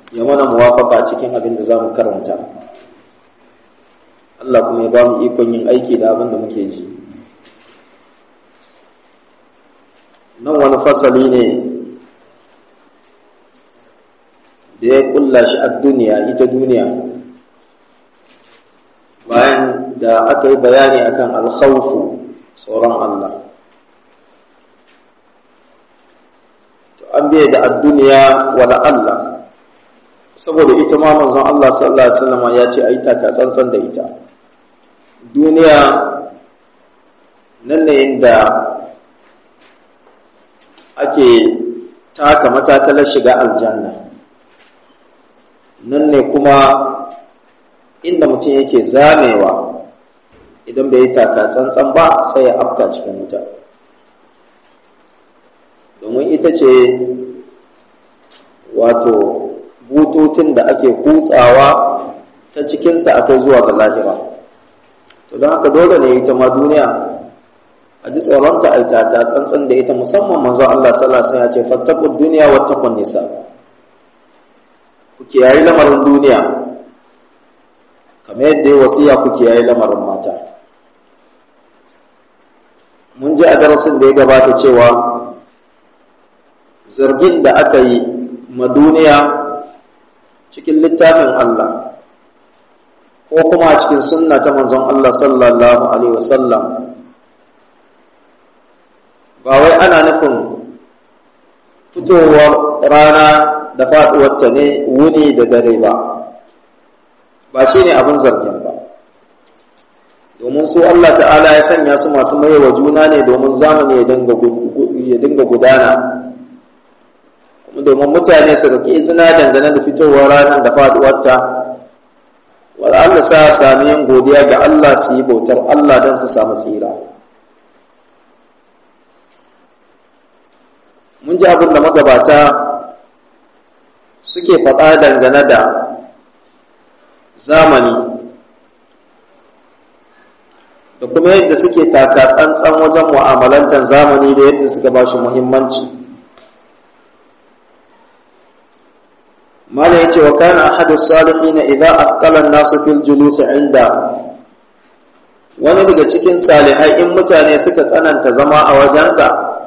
ya mana muwafaka cikin abin da za mu karanta Allah kuma ya ba mu ikon yin aiki da abin da muke ji nan wani fasali ne da ya kulla shi a duniya ita duniya bayan da aka yi bayani akan alkhawfu tsoron Allah to an biya da adduniya wala Allah saboda ita ma manzon Allah sallallahu alaihi wasallam ya ce ayi taka tsantsan da ita duniya nan ne inda ake taka matakalar shiga aljanna nan ne kuma inda mutum yake zamewa idan bai yi taka tsantsan ba sai ya afka cikin wuta domin ita ce wato bututun da ake kutsawa ta cikinsa akai zuwa ga lahira to don haka dole ne ita ma duniya a ji tsoronta a taka tsantsan da ita musamman manzo Allah sallallahu alaihi wasallam ya ce fattaqud dunya wattaqun nisa ku kiyaye lamarin duniya kamar yadda ya wasiya ku kiyaye lamarin mata mun ji a darasin da ya gabata cewa zargin da aka yi ma duniya cikin littafin Allah ko kuma a cikin sunna ta manzon Allah sallallahu alaihi wasallam ba wai ana nufin fitowar rana da faɗuwarta ne wuni da dare ba ba shi ne abin zargin ba domin su Allah ta'ala ya sanya su masu maiwa juna ne domin zamani ya dinga gudana kuma domin mutane su rike izina dangane da fitowar ranar da faɗuwarta Allah sa sami yin godiya ga Allah su yi bautar Allah don su samu tsira mun ji abin da magabata suke faɗa dangane da zamani da kuma yadda suke taka tsantsan wajen mu'amalantar zamani da yadda suka ba shi muhimmanci mala yace wa kana ahadu salihin idza aqala an-nasu fil julus inda wani daga cikin salihai in mutane suka tsananta zama a wajensa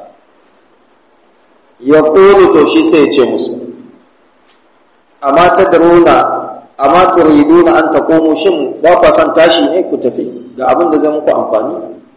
ya ƙone to shi sai ce musu amma ta daruna amma turiduna an taqumu shin ba ku san tashi ne ku tafi ga abin da zai muku amfani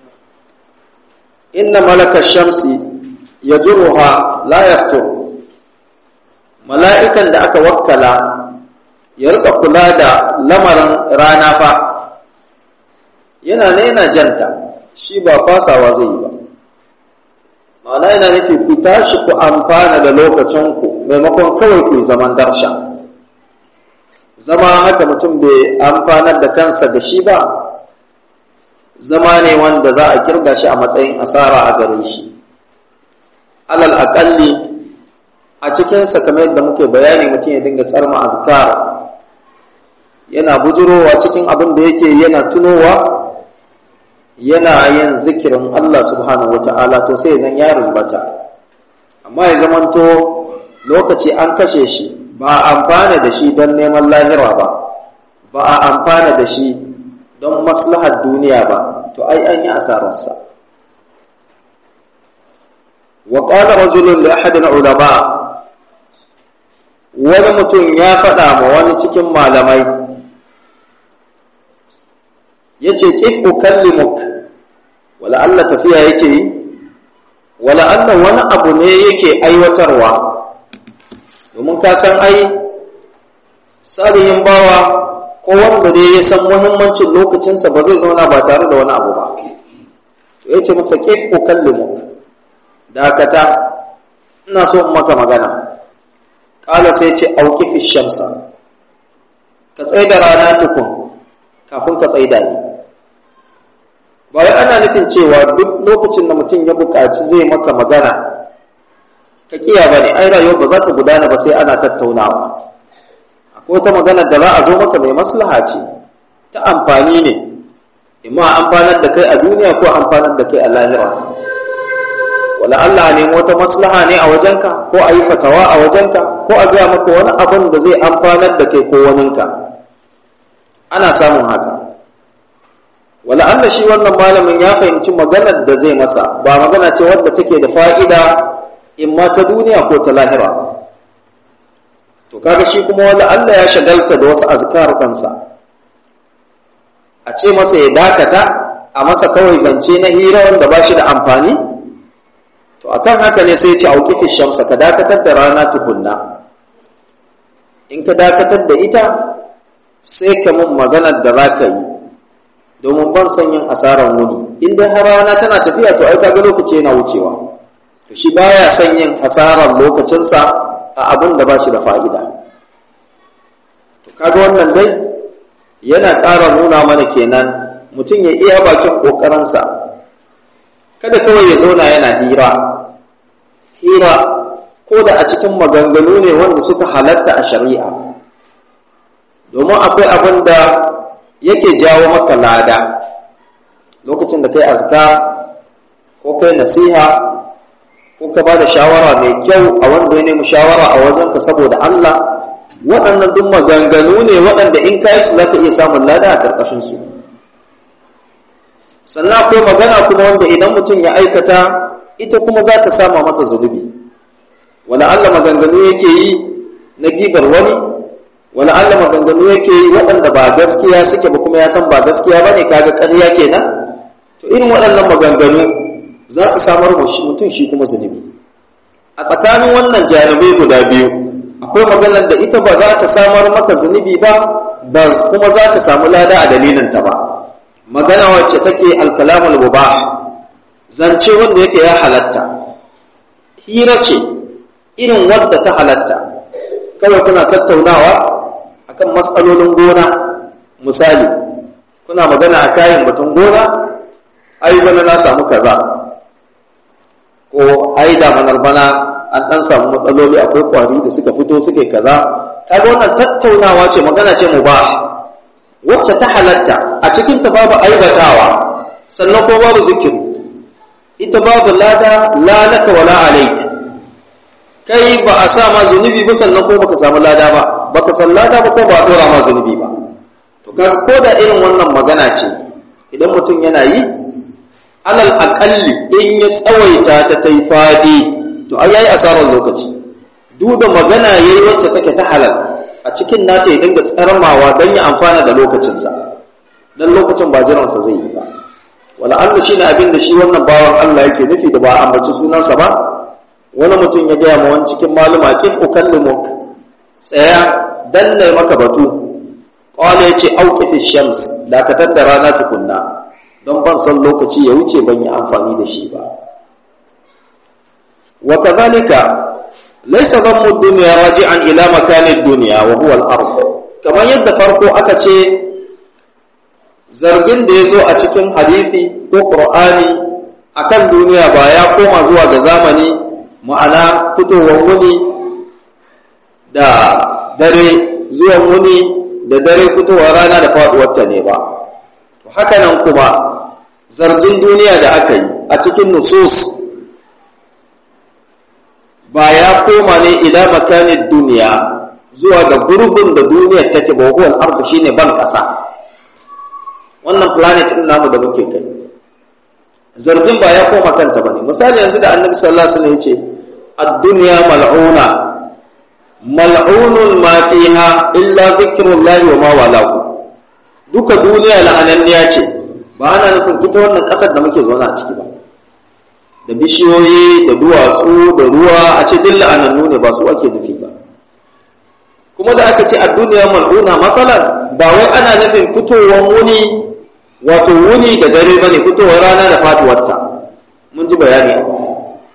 inna malaka shamsi yajruha la yaftur mala'ikan da aka wakkala ya rika kula da lamarin rana fa yana ne yana janta shi ba fasawa zai yi ba ma'ana yana nufi ku tashi ku amfana da lokacinku maimakon kawai ku zaman darsha zama haka mutum bai amfanar da kansa da shi ba zama ne wanda za a kirga shi a matsayin asara a gare shi alal aƙalli a cikinsa kamar yadda muke bayani mutum ya dinga tsarma azkar yana bujurowa cikin abin da yake yana tunowa yana yin zikirin Allah subhanahu wata'ala to sai zan ya rubata amma ya zamanto lokaci an kashe shi ba a amfana da shi don neman lahira ba ba a amfana da shi don maslahar duniya ba to ai an yi asararsa wa qala rajulun li ahad ulama wani mutum ya faɗa ma wani cikin malamai yace kif ukallimuk wala Allah tafiya yake yi wala Allah wani abu ne yake aiwatarwa domin ka san ai salihin bawa ko wanda dai ya san muhimmancin lokacinsa ba zai zauna ba tare da wani abu ba to yace masa kif ukallimuk dakata ina so in maka magana kala sai ce auqifi shamsa ka tsaida rana tukun kafin ka tsaida ni ba wai ana nufin cewa duk lokacin da mutum ya buƙaci zai maka magana ka kiya ba ne ai rayuwa ba za ta gudana ba sai ana tattaunawa akwai wata magana da za a zo maka mai maslaha ce ta amfani ne imma amfanar da kai a duniya ko amfanar da kai a lahira wala Allah ne wata maslaha ne a wajenka ko a yi fatawa a wajenka ko a gaya maka wani abin da zai amfanar da kai ko waninka ana samun haka wala Allah shi wannan malamin ya fahimci maganar da zai masa ba magana ce wadda take da fa'ida in ma ta duniya ko ta lahira ba to kaga shi kuma wala Allah ya shagalta da wasu azkar kansa a ce masa ya dakata a masa kawai zance na hira wanda ba shi da amfani to akan haka ne sai ce auqifis shamsa ka dakatar da rana tukunna in ka dakatar da ita sai ka mun maganar da zaka yi domin ban son yin asarar wuni in dai har rana tana tafiya to ai kaga lokaci yana wucewa to shi baya son yin hasarar lokacinsa a abin da ba shi da fa'ida to kaga wannan dai yana ƙara nuna mana kenan mutum ya iya bakin ƙoƙarinsa kada kawai ya zauna yana hira hira ko da a cikin maganganu ne wanda suka halatta a shari'a domin akwai abin da yake jawo maka lada lokacin da kai azka ko kai nasiha ko ka ba da shawara mai kyau a wanda ya nemi shawara a wajenka saboda Allah waɗannan duk maganganu ne waɗanda in kayi su za ka iya samun lada a ƙarƙashinsu sannan akwai magana kuma wanda idan mutum ya aikata ita kuma za ta sama masa zunubi wala Allah maganganu yake yi na gibar wani wala Allah maganganu yake yi waɗanda ba gaskiya suke ba kuma ya san ba gaskiya ba ne kaga ƙarya kenan to irin waɗannan maganganu za su samar mutum shi kuma zunubi a tsakanin wannan janibai guda biyu akwai maganar da ita ba za ta samar maka zunubi ba ba kuma za ka samu lada a dalilinta ba magana wacce take alkalamul mubah zance wanda yake ya halatta hira ce irin wadda ta halatta kawai kuna tattaunawa akan matsalolin gona misali kuna magana a kayan batun gona ai bana na samu kaza ko ai da manar bana an dan samu matsaloli akwai kwari da suka fito suke kaza kaga wannan tattaunawa ce magana ce mubah wacce ta halatta a cikin ta babu aibatawa sannan ko babu zikiri ita babu lada la laka wala alayk kai ba a sa ma zunubi ba sannan ko baka samu lada ba baka san lada ba ko ba a dora ma zunubi ba to kaga ko da irin wannan magana ce idan mutum yana yi alal aqalli in ya tsawaita ta tai fadi to ai yayi asarar lokaci duk da magana yayi wacce take ta halal a cikin nata ya dinga tsarmawa don ya amfana da lokacinsa don lokacin ba jiransa zai yi ba wala Allah shi ne abin da shi wannan bawan Allah yake nufi da ba a ambaci sunansa ba wani mutum ya gaya ma wani cikin maluma kif ukallimuk tsaya dan ne maka batu qala yace auqifi shams dakatar da rana tukunna don ban san lokaci ya wuce ban yi amfani da shi ba wa kadhalika laisa zammu dunya raji'an ila makanid dunya wa huwa al-ard kamar yadda farko aka ce zargin da yazo a cikin hadisi ko qur'ani akan duniya ba ya koma zuwa ga zamani ma'ana fitowar wuni da dare zuwan wuni da dare fitowar rana da faduwar ta ne ba haka nan kuma zargin duniya da aka yi a cikin nusus ba ya koma ne ila makanin duniya zuwa ga gurbin da duniyar take ba huwal ardu shine ban kasa wannan planet din namu da muke kai zargin ba ya koma kanta bane misali yanzu da annabi sallallahu alaihi wasallam yace ad-dunya mal'una mal'unun ma fiha illa dhikrullah wa ma walahu duka duniya la'ananniya ce ba ana nufin ita wannan kasar da muke zauna a ciki ba da bishiyoyi da duwatsu da ruwa a ce duk la'anannu ne ba su ake nufi ba kuma da aka ce a duniya mal'una matsalar ba wai ana nufin fitowar wuni wato wuni da dare ba ne fitowar rana da faduwarta mun ji bayani a baya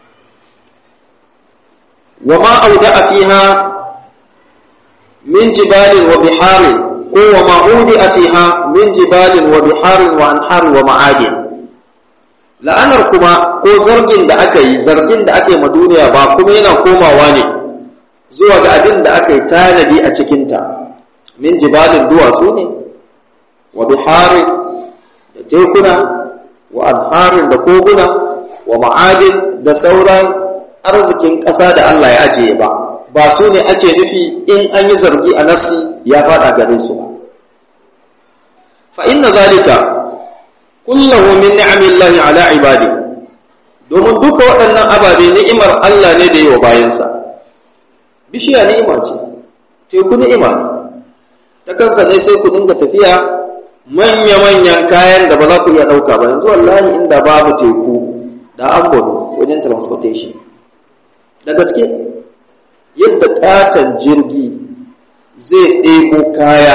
wa ma auda a fiha min jibalin wa biharin ko wa ma udi a fiha min jibalin wa biharin wa anharin wa ma'adin la'anar kuma ko zargin da aka yi zargin da aka yi ma duniya ba kuma yana komawa ne zuwa ga abin da aka yi tanadi a cikinta min jibalin duwatsu ne wa biharin da tekuna wa anharin da koguna wa ma'adin da sauran arzikin ƙasa da Allah ya ajiye ba ba su ne ake nufi in an yi zargi a nasi ya fada gare su ba fa inna zalika kullahu min ni'amillahi ala ibadi domin duka waɗannan ababe ni'imar Allah ne da yi wa bayansa bishiya ni'ima ce teku ni'ima ne ta kansa ne sai ku dinga tafiya manya-manyan kayan da ba za ku iya ɗauka ba yanzu wallahi inda babu teku da an wajen transportation da gaske yadda katon jirgi zai ɗebo kaya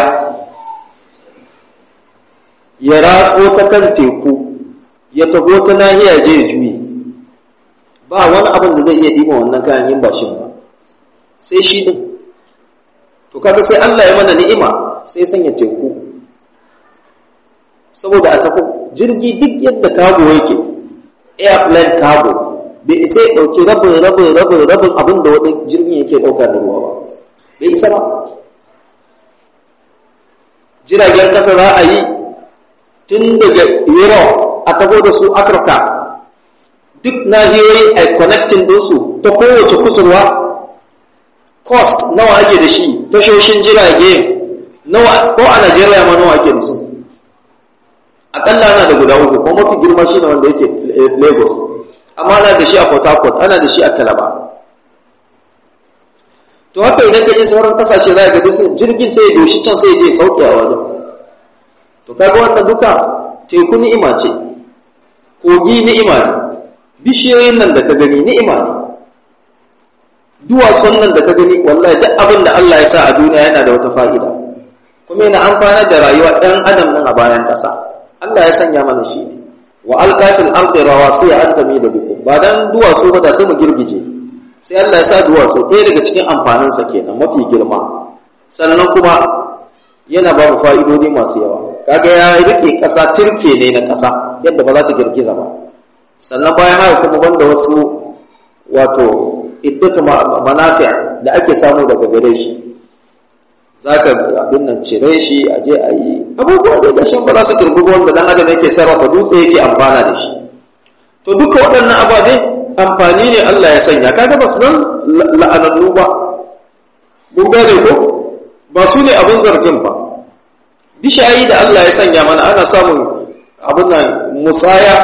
ya ratso ta kan teku ya tago ta nahiya je ya juye ba wani abin da zai iya ɗiba wannan kayan yin bashin ba sai shi ɗin to kaga sai Allah ya mana ni'ima sai sanya teku saboda a tafi jirgi duk yadda kago yake airplane cargo bai isa ya ɗauki rabin rabin rabin rabin abin da wani jirgin yake ɗauka da ruwa ba bai isa ba jiragen ƙasa za a yi tun daga europe a taho da su afirka duk nahiyoyi a connecting dinsu ta kowace kusurwa cost nawa ake da shi tashoshin jirage nawa ko a najeriya ma nawa ake da su akalla ana da guda uku ko mafi girma shi ne wanda yake lagos amma ana da shi a port harcourt ana da shi a calabar to haka idan ka je sauran kasashe za ga duk jirgin sai ya doshi can sai ya je sauke a wajen to kaga wannan duka teku ni'ima ce kogi ni'ima ne bishiyoyin nan da ka gani ni'ima ne duwatsun nan da ka gani wallahi duk abin da Allah ya sa a duniya yana da wata fa'ida kuma yana amfana da rayuwa ɗan adam nan a bayan ƙasa Allah ya sanya mana shi ne wa alqafil ardi rawasiya an tamida bikum ba dan duwatsu ba da sai mu girgije sai Allah ya sa duwatsu ɗaya daga cikin amfaninsa kenan mafi girma sannan kuma yana ba mu fa'idodi masu yawa kaga ya rike ƙasa turke ne na ƙasa yadda ba za ta girgiza ba sannan bayan haka kuma banda wasu wato iddatu manafi' da ake samu daga gare shi zaka abin nan cire shi a je a yi abubuwa da gashin ba za su girgugo wanda dan adam yake sarrafa dutse yake amfana da shi to duka waɗannan ababe amfani ne Allah ya sanya kaga ba su nan la'anannu ba mun gane ko ba su ne abin zargin ba bishayi da Allah ya sanya mana ana samun abin nan musaya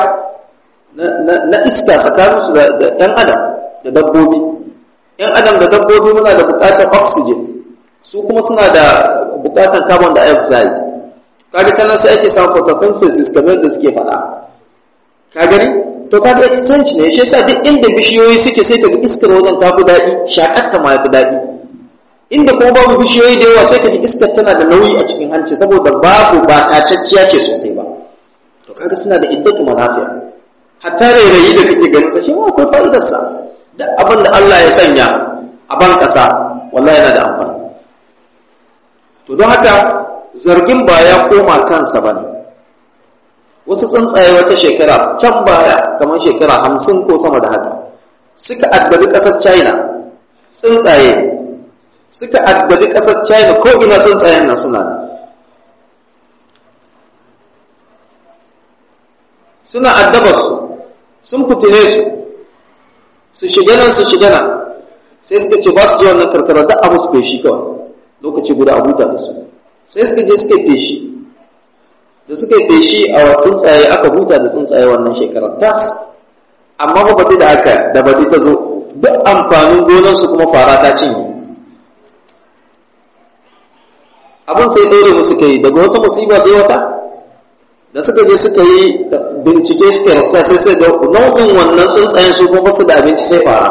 na iska tsakaninsu da ɗan adam da dabbobi ‘yan adam da dabbobi muna da buƙatar oxygen su kuma suna da buƙatar carbon dioxide kaga ta nan sai ake samun photosynthesis kamar da suke faɗa ka gani to kaga exchange ne shi yasa duk inda bishiyoyi suke sai kaga iskar wajen ta fi daɗi shakar ta ma fi daɗi inda kuma babu bishiyoyi da yawa sai ka ji iskar tana da nauyi a cikin hanci saboda babu ba tacacciya ce sosai ba to kaga suna da iddatu manafi'a hatta rairayi da kake ganin sa shi ma akwai fa'idar sa da abin da Allah ya sanya a ban kasa wallahi yana da amfani to don haka zargin ba ya koma kansa bane wasu tsuntsaye wata shekara can baya kamar shekara hamsin ko sama da haka suka addabi ƙasar china tsuntsaye suka addabi ƙasar china ko ina tsuntsayen nan suna da suna addabarsu sun fitile su su shiga nan su shiga nan sai suka ce ba su je wannan karkara da abu su feshi kawai lokaci guda a huta da su sai suka je suka feshi da suka feshi a tsuntsaye aka huta da tsuntsaye wannan shekarar tas amma ba baɗi da haka da baɗi ta zo duk amfanin gonarsu kuma fara ta cinye abin sai ɗaya musu kai daga wata musiba sai wata da suka je suka yi bincike suka rasa sai sai da nau'in wannan tsuntsayen su kuma su da abinci sai fara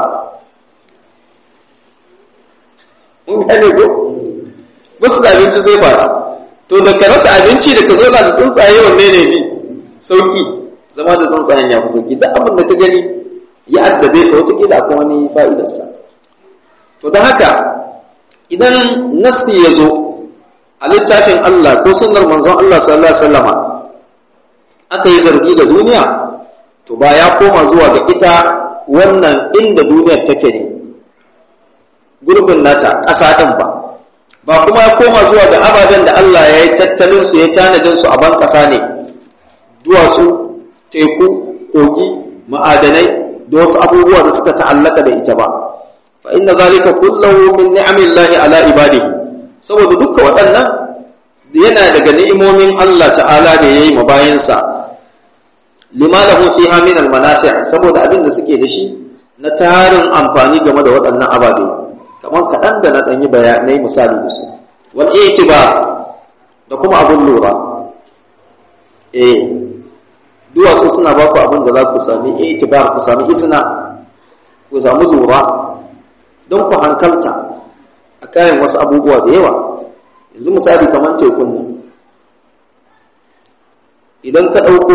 mun gane ko ba su da abinci sai fara to da ka rasa abinci da ka zo da tsuntsaye wanne ne bi sauki zama da tsuntsayen ya fi sauki duk abin da ka gani ya addabe ka wata kila akwai wani fa'idarsa to don haka idan nasi ya zo a littafin Allah ko sunnar manzon Allah sallallahu alaihi wasallama aka yi zargi da duniya to ba ya koma zuwa ga ita wannan inda duniyar take ne gurbin nata ƙasa ɗin ba ba kuma ya koma zuwa ga ababen da Allah ya yi tattalin su ya tanadin su a ban ƙasa ne duwatsu teku kogi ma'adanai da wasu abubuwa da suka ta'allaka da ita ba fa inna zalika kullahu min ni'amillahi ala ibadihi saboda dukkan waɗannan yana daga ni'imomin Allah ta'ala da yayi ma bayansa lima lahu fiha min al-manafi' saboda abin da suke da shi na tarin amfani game da waɗannan ababe kamar kaɗan da na ɗanyi bayanai misali da su wal itibar da kuma abin lura eh duwatsu suna ba ku abin da za ku sami itibar ku sami isna ku sami lura don ku hankalta a kayan wasu abubuwa da yawa yanzu misali kamar tekun nan idan ka ɗauko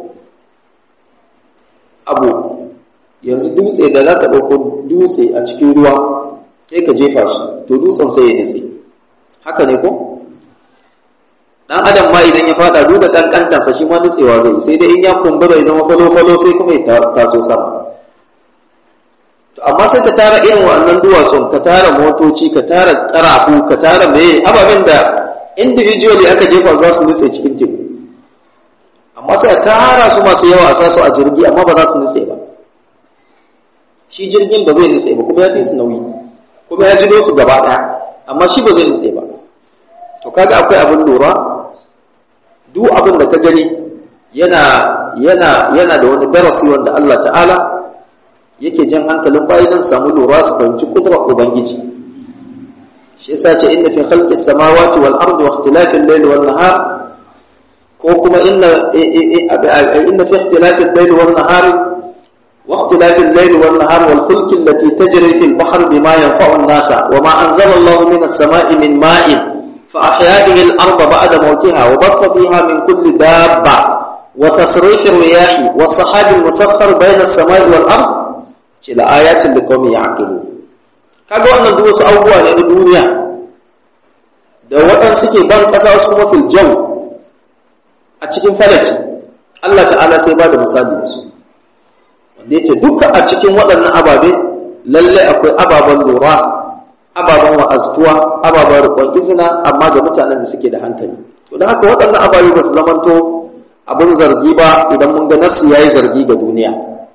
abu yanzu dutse da za ka ɗauko dutse a cikin ruwa sai ka jefa shi to dutsen sai ya nutse haka ne ko dan adam ma idan ya fada duk da kankantarsa shi ma nutsewa zai sai dai in ya kumbura ya zama falo-falo sai kuma ya taso sama to amma sai ka tara irin wannan duwatsun ka tara motoci ka tara karafu ka tara meye ababen da individually aka jefa za su nutse cikin teku amma sai a tara su masu yawa a sasu a jirgi amma ba za su nutse ba shi jirgin ba zai nutse ba kuma ya fi su nauyi kuma ya jido su gaba ɗaya amma shi ba zai nutse ba to kaga akwai abin lura duk abin da ka gani yana yana yana da wani darasi wanda Allah ta'ala yake jan hankalin bayi don samu lura su fahimci kudrar ubangiji shi yasa ce inna fi khalqis samawati wal ardi wa ikhtilafil layli wan nahar ko kuma inna inna fi ikhtilafil layli wan nahar wa ikhtilafil layli wan nahar wal fulki allati tajri fil bahri bima yanfa'u an-nasa wa ma anzala Allahu minas sama'i min ma'in فأحيا به الأرض بعد موتها وبث فيها من كل دابة وتصريف الرياح والصحاب المسخر بين السماء والأرض إلى آيات لقوم يعقلون kaga wannan duk wasu abubuwa ne na duniya da waɗanda suke ban ƙasa wasu kuma fil jaw a cikin falaki Allah ta'ala sai ba da misali da su wanda yace duka a cikin waɗannan ababe lalle akwai ababen lura ababen wa'aztuwa ababen rikon izina amma ga mutanen da suke da hankali to da haka waɗannan ababe ba su zamanto abin zargi ba idan mun ga nasu yayi zargi ga duniya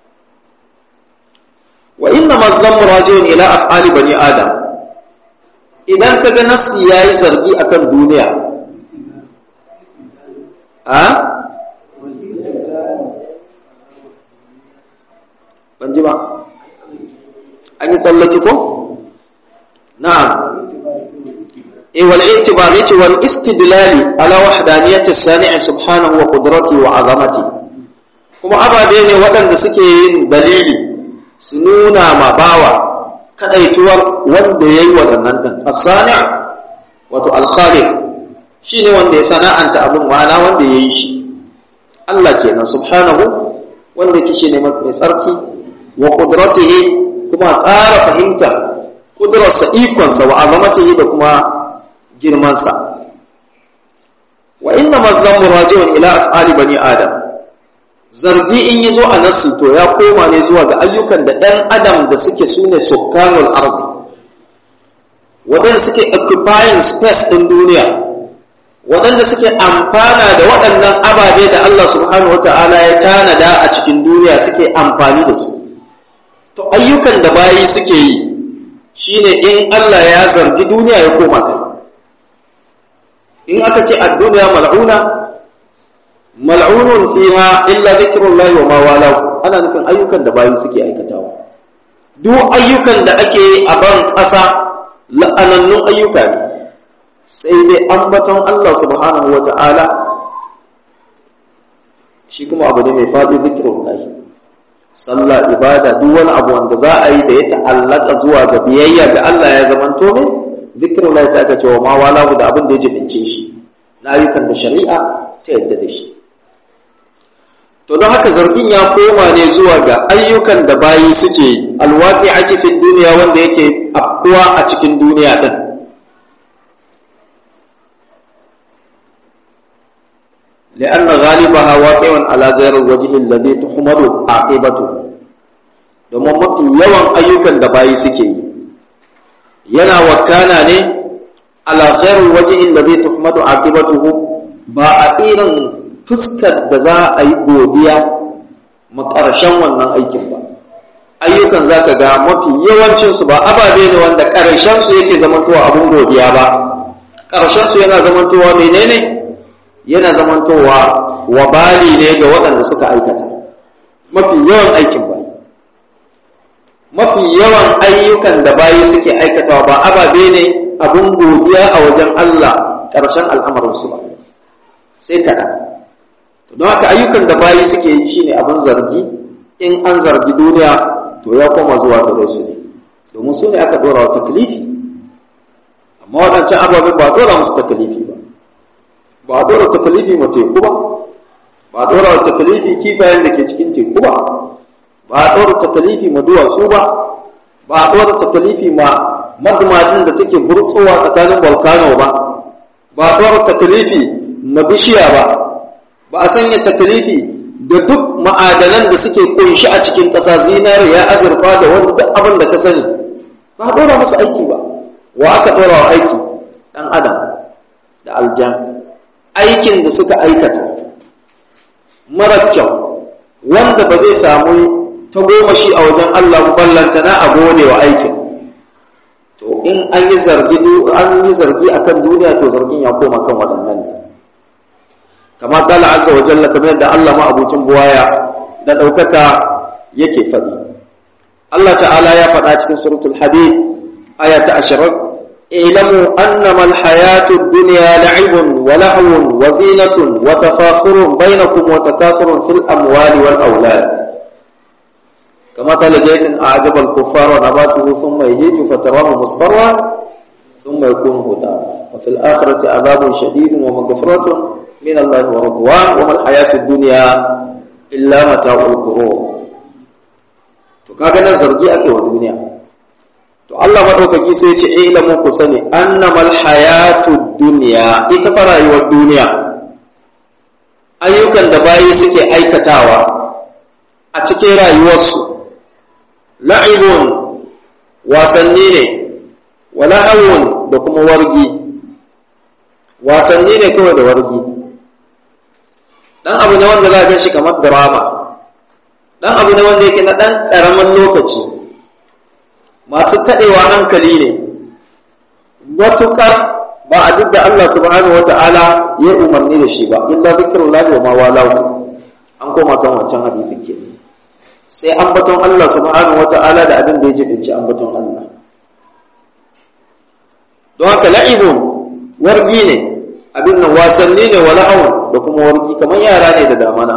wa inna mazlamu rajiun ila af'ali bani adam idan ka ga nasu yayi zargi akan duniya a ban ji ba an yi tsallaki ko نعم إيه والاعتبار يتي والاستدلال على وحدانية الصانع سبحانه وقدرته وعظمته kuma ababe ne waɗanda suke yin dalili su nuna ma bawa kaɗaituwar wanda ya yi waɗannan ɗin asani wato alkhaliq shi ne wanda ya sana'anta abin ma'ana wanda ya yi shi Allah kenan subhanahu wanda kike ne mai tsarki wa qudratihi kuma ƙara fahimta kudurarsa ikonsa wa azamatihi da kuma girmansa wa inna mazammu raji'un ila af'ali bani adam zargi in yazo a nassi to ya koma ne zuwa ga ayyukan da ɗan adam da suke sune sukkanul ardi waɗanda suke occupying space ɗin duniya waɗanda suke amfana da waɗannan ababe da Allah subhanahu wata'ala ya tanada a cikin duniya suke amfani da su to ayyukan da bayi suke yi shine in Allah ya zargi duniya ya koma kai in aka ce ad-dunya mal'una mal'unun fiha illa dhikrullahi wa ma walahu ana nufin ayyukan da bayi suke aikatawa duk ayyukan da ake a ban ƙasa la'anannun ayyuka ne sai dai ambaton Allah subhanahu wa ta'ala shi kuma abu ne mai faɗi dhikrullahi sallah ibada duk wani abu wanda za a yi da ya ta'allaka zuwa ga biyayya ga Allah ya zamanto ne zikirin Allah sai aka ce wa ma wala da abin da ya jibince shi na ayyukan da shari'a ta yadda da shi to don haka zargin ya koma ne zuwa ga ayyukan da bayi suke alwaqi a cikin duniya wanda yake afkuwa a cikin duniya din لأن غالبها واقع على غير الوجه الذي تحمد عاقبته domin mafi yawan ayyukan da bayi suke yi yana wakana ne ala ghairil wajhi alladhi tuhmadu aqibatuhu ba a irin fuskar da za a yi godiya makarshen wannan aikin ba ayyukan za ka ga mafi yawancinsu ba ababe ne wanda ƙarshensu yake zamantowa abin godiya ba ƙarshensu yana zamantowa menene yana zamantowa wabali ne ga waɗanda suka aikata mafi yawan aikin bayi mafi yawan ayyukan da bayi suke aikatawa ba ababe ne abin godiya a wajen Allah ƙarshen al'amarinsu ba sai kaɗan don haka ayyukan da bayi suke yi shine abin zargi in an zargi duniya to ya koma zuwa gare su ne domin su ne aka dora wa taklifi amma waɗancan ababen ba a dora musu taklifi ba ba a dora taklifi ma teku ba ba a dora wa taklifi kifayen da ke cikin teku ba ba a dora taklifi ma duwatsu ba ba a dora taklifi ma magmadin da take burtsowa tsakanin volcano ba ba a dora taklifi ma bishiya ba ba a sanya taklifi da duk ma'adanan da suke kunshi a cikin ƙasa zinariya azurfa da wani duk abin da ka sani ba a ɗora musu aiki ba wa aka ɗora wa aiki ɗan adam da aljan aikin da suka aikata mara kyau wanda ba zai samu ta goma shi a wajen Allah ballanta na a gode wa aikin to in an yi zargi an yi zargi akan duniya to zargin ya koma kan waɗannan ne kama kala azza wa jalla kamar yadda Allah ma abucin buwaya da ɗaukaka yake faɗi Allah ta'ala ya faɗa cikin suratul hadid aya ta ashirin ilamu annama alhayatu ad-dunya la'ibun wa lahwun wa zinatun wa tafakhurun bainakum wa takathurun fil amwali wal awlad kama qala jaytin a'jaba al-kuffara nabatuhu thumma yahiju fatarahu musfarran thumma yakunu hutama wa fil akhirati adhabun shadidun wa maghfiratun من الله ورضوان وما الحياة الدنيا إلا متاع الغرور to kaga nan zargi ake wa duniya to Allah madaukaki sai ce eh lamu ku sani annamal hayatu dunya ita fa rayuwar duniya ayyukan da bayi suke aikatawa a cikin rayuwarsu la'ibun wasanni ne wa lahawun da kuma wargi wasanni ne kawai da wargi dan abu ne wanda za a shi kamar drama dan abu ne wanda yake na dan karamin lokaci masu kadewa hankali ne matukar ba a duk da Allah subhanahu wata'ala ya umarni da shi ba illa zikrullahi wa ma walahu an koma kan wancan hadisin ke sai ambaton Allah subhanahu wata'ala da abin da ya jibinci ambaton Allah don haka la'ibun wargi ne abin nan wasanni ne wa la'awun da kuma wargi kamar yara ne da damana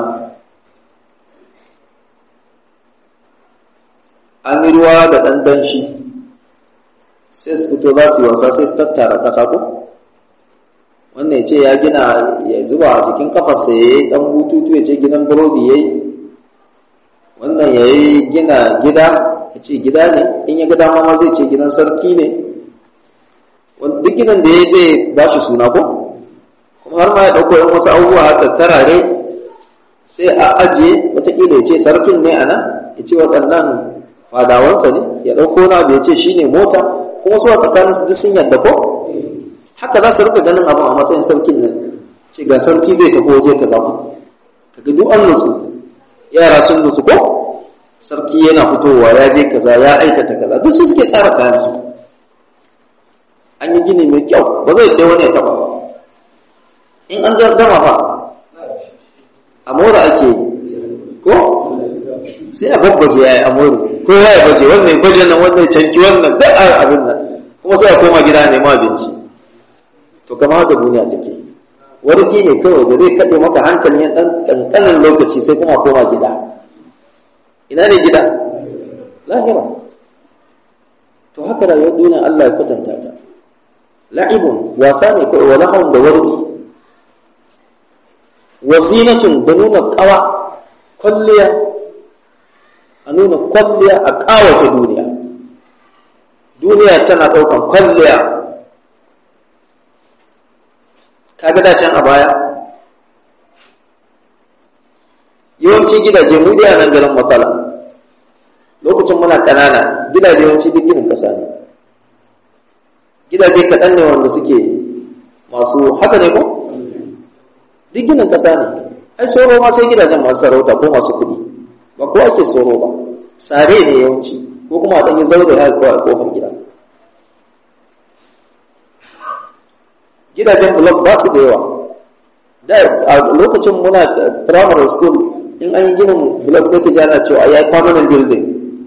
an yi ruwa da ɗan danshi sai su fito za su yi wasa sai su tattara ƙasa ko wannan ya ce ya gina ya zuba a jikin kafarsa ya yi ɗan bututu ya ce gidan burodi ya yi wannan ya yi gina gida ya ce gida ne in ya gida ma zai ce gidan sarki ne duk gidan da ya zai ba shi suna ko kuma har ma ya ɗauko yan wasu abubuwa haka karare sai a ajiye watakila ya ce sarkin ne a nan ya ce waɗannan fadawansa ne ya ɗauko na da ya ce shi ne mota kuma su a tsakanin su duk sun yadda ko haka za su rika ganin abin a matsayin sarkin nan ce ga sarki zai tafi waje ka zaɓi ka ga duk an nutsu yara sun nutsu ko sarki yana fitowa ya je kaza ya aikata kaza duk su suke tsara kayan su an yi gini mai kyau ba zai dai wani ya taba ba in an gama ba a mora ake yi ko sai a babbaje ya yi amuru ko ya yi baje wannan baje nan wannan canki wannan duk abin nan kuma sai a koma gida nema abinci to kama haka duniya take warki ne kawai da zai kaɗe maka hankali ya ɗan ƙanƙanin lokaci sai kuma koma gida ina ne gida lahira to haka rayuwar duniya Allah ya kwatanta ta la'ibun wasa ne kawai wa lahawun da warki wa zinatun da nuna ƙawa kwalliya a nuna kwalliya a ƙawata duniya duniya tana ɗaukan kwalliya kaga da can a baya yawanci gidaje mu da nan garin matsala lokacin muna ƙanana gidaje yawanci duk ginin ƙasa ne gidaje kaɗan ne wanda suke masu haka ne ko duk ginin ƙasa ne ai soro ma sai gidajen masu sarauta ko masu kuɗi ba ko ake soro ba sare ne yawanci ko kuma a ɗanyi zaure haka kawai a ƙofar gida gidajen blok ba su da yawa da a lokacin muna primary school in an yi ginin blok sai ka ji ana cewa ya yi permanent building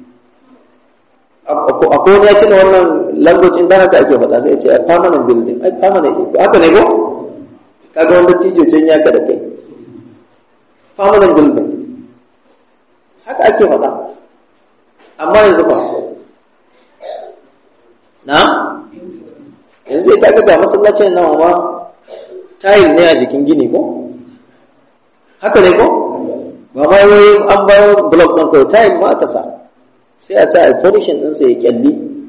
akwai wani ya tuna wannan language in da haka ake faɗa sai ce permanent building ai permanent haka ne ko kaga wanda tijo can ya kada kai permanent building haka ake faɗa amma yanzu ba na yanzu dai kaga ga masallacin nan ma tile ne a jikin gini ko haka ne ko ba ma wai an bayo block ɗin kawai tile ma aka sa sai a sa a furnishing ɗinsa ya kyalli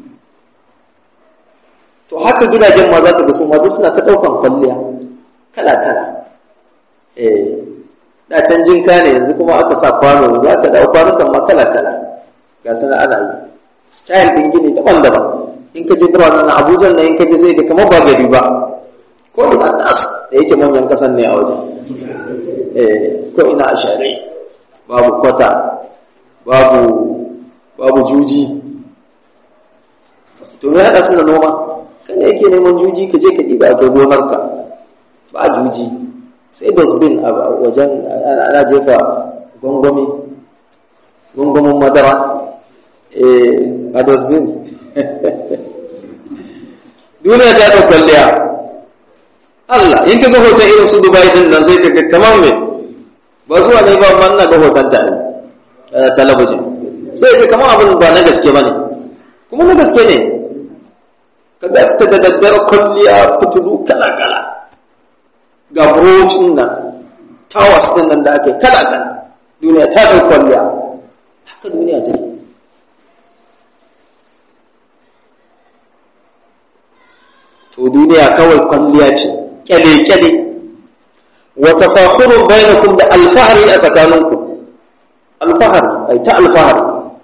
to haka gidajen ma za ka ga su ma duk suna ta ɗaukan kwalliya kala-kala eh da can jinka ne yanzu kuma aka sa kwano za ka dawo kwanukan ma kala-kala ga sana ana yi style ɗin gini daban-daban in ka je birane na abuja na in ka je sai da kamar ba gari ba ko ina tas da yake manyan kasan ne a wajen eh ko ina a share babu kwata babu babu juji to me haɗa suna noma kan yake neman juji ka je ka ɗiba kai gonarka ba juji sai dosbin a wajen ana jefa gwangwami gwangwamin madara a dosbin duniya ta ta kwalliya Allah in ka ga hoton irin su Dubai din nan sai ka ga kamar me ba zuwa ne ba man na ga hoton ta talabijin sai ka kamar abin ba na gaske bane kuma na gaske ne ka ga ta da daddare kwalliya fitulu kala kala ga burocin nan tawas din nan da ake kala kala duniya ta ta kwalliya haka duniya take to duniya kawai kwalliya ce kyale-kyale wa tafakhurun bainakum da alfahari a tsakaninku alfahari ai ta alfahari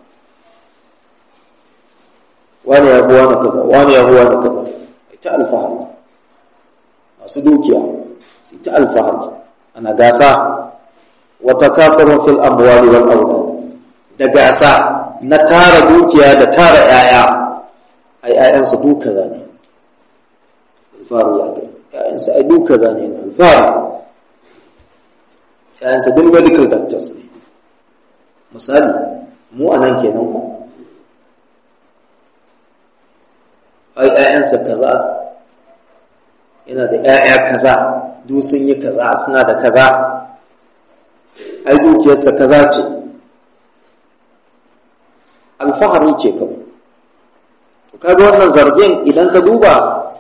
wani ya buwa na kaza wani ya buwa na kaza ai ta alfahari masu dukiya sai ta alfahari ana gasa wa takathurun fil amwali wal awlad da gasa na tara dukiya da tara yaya ai ayansu duka zane alfahari ya kai ‘ya'yansa ai duka zane na alfahari ‘ya'yansa duk medical doctors ne misali mu a nan kenan ku ai ‘ya'yansa kaza yana da ‘ya'ya kaza duk sun yi kaza suna da kaza ai dukiyarsa kaza ce alfahari ce kawai to kaga wannan zargin idan ka duba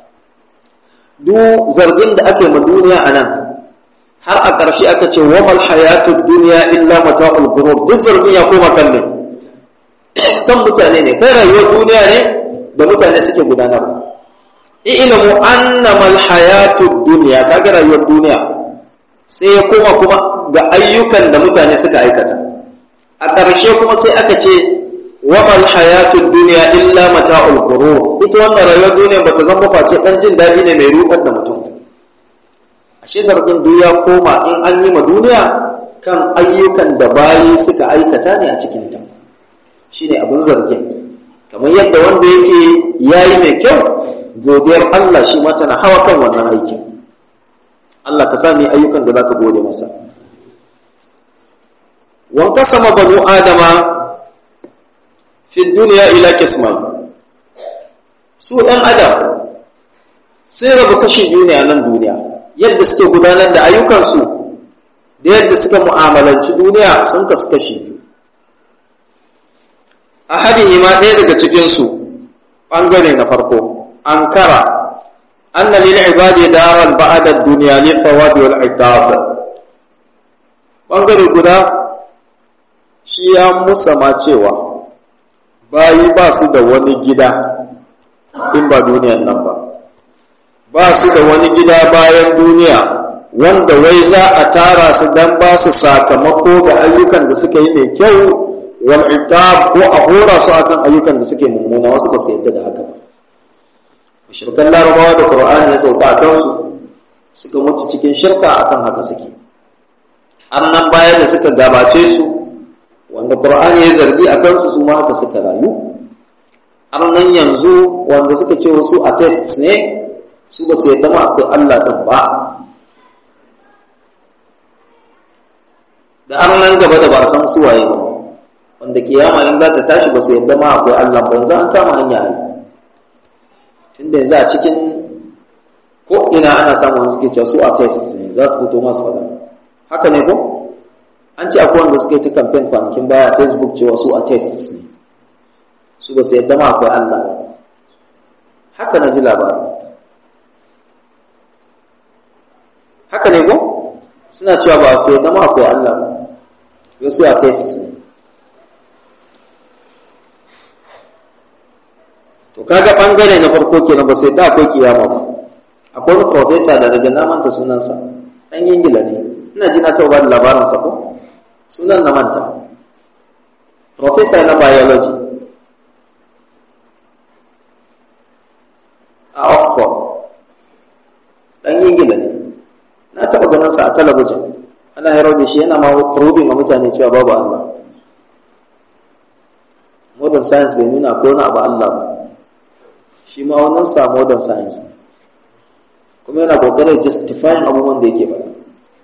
duk zargin da ake ma duniya a nan har a ƙarshe aka ce wa mal hayatud duniya illa mata'ul ghurur duk zargin ya koma kan ne kan mutane ne kai rayuwar duniya ne da mutane suke gudanarwa ilmu annama al hayatud duniya kaga rayuwar duniya sai ya koma kuma ga ayyukan da mutane suka aikata a ƙarshe kuma sai aka ce wamal hayatud duniya illa mata'ul ghurur ita wannan rayuwar duniya bata zama face dan jin dadi ne mai rudar da mutum ashe zargin duniya koma in an yi ma duniya kan ayyukan da bayi suka aikata ne a cikin ta shine abin zargin kamar yadda wanda yake yayi mai kyau godiyar Allah shi ma tana hawa kan wannan aikin Allah ka sami ayyukan da zaka gode masa wan kasama banu adama fi duniya ila kisman su ɗan adam sai rabu kashin duniya nan duniya yadda suke gudanar da ayyukansu da yadda suka mu'amalanci duniya sun kasu kashi a hadin ma ɗaya daga cikinsu ɓangare na farko an kara anna lil ibadi daral ba'da dunya li thawabi wal iqab ɓangare guda shi ya musama cewa bayi ba su da wani gida in ba duniyan nan ba ba su da wani gida bayan duniya wanda wai za a tara su dan ba su sakamako ga ayyukan da suka yi mai kyau wal itab ko a hora su akan ayyukan da suke mummuna wasu ba su yadda da haka ba mushrikan larabawa da qur'ani ya sauka a kansu suka mutu cikin shirka akan haka suke annan baya da suka gabace su wanda Qur'ani ya zargi a kansu su ma haka suka rayu har nan yanzu wanda suka ce wasu atheists ne su ba su yadda ma akwai Allah ɗin ba da an nan gaba da ba a san suwaye ba wanda kiyama in za ta tashi ba su yadda ma akwai Allah ba yanzu an kama hanya ne tunda yanzu a cikin ko ina ana samun suke cewa su atheists ne za su fito masu faɗa haka ne ko an ce akwai wanda suka yi ta campaign kwanakin baya a facebook cewa su atheists ne su ba su yadda ma akwai Allah ba haka na ji labarin haka ne ko suna cewa ba su yadda ma akwai Allah ba wasu atheists ne to kaga bangare na farko kenan ba sai da akwai kiyama ba akwai wani professor da daga na manta sunansa dan ingila ne ina ji na taɓa ba da labarin sa ko sunan na manta professor na biology a oxford dan ingila ne na taɓa ganin sa a talabijin ana hairar da shi yana ma probing ma mutane cewa babu Allah modern science bai nuna ko na abu Allah ba shi ma wannan sa modern science kuma yana kokarin justifying abubuwan da yake faɗa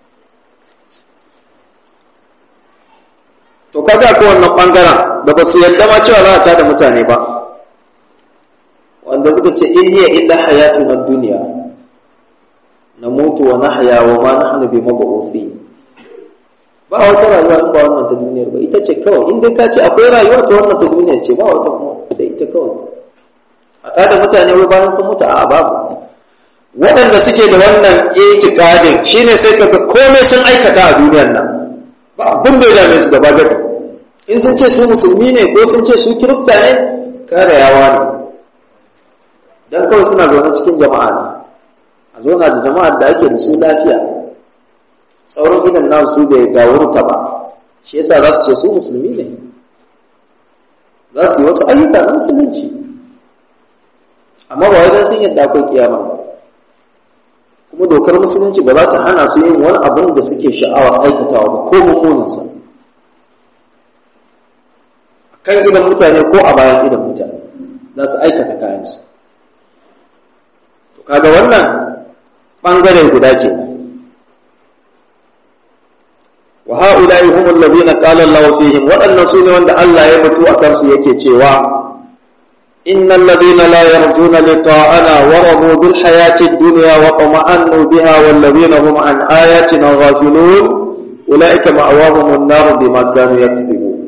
to kaga ko wannan bangaren da ba su yarda ma cewa za a tada mutane ba wanda suka ce in hiya illa hayatuna dunya namutu wa nahya wa ma nahnu bi mabuthi ba wata rayuwa in ba wannan ta duniyar ba ita ce kawai in dai ka ce akwai rayuwa ta wannan ta duniya ce ba wata kuma sai ita kawai a tada mutane wai bayan sun mutu a babu waɗanda suke da wannan itikadin shine sai kaga komai sun aikata a duniyar nan ba abin da ya dame su gaba gaba in sun ce su musulmi ne ko sun ce su kirista ne kare yawa ne dan kawai suna zaune cikin jama'a ne a zauna da jama'ar da ake da su lafiya sauran idan na su bai gawurta ba shi yasa za su ce su musulmi ne za su yi wasu ayyuka na musulunci amma ba wai sun yadda akwai kiyama ba kuma dokar musulunci ba za ta hana su yin wani abin da suke sha'awar aikatawa ba ko mummuninsa a kan gidan mutane ko a bayan gidan mutane za su aikata kayansu to kaga wannan ɓangare guda ke wa ha'ula'i humul ladina qala Allahu fihim waɗannan su ne wanda Allah ya mutu a kansu yake cewa إن الذين لا يرجون لقاءنا ورضوا بالحياة الدنيا وطمأنوا بها والذين هم عن آياتنا غافلون أولئك مأواهم النار بما كانوا يكسبون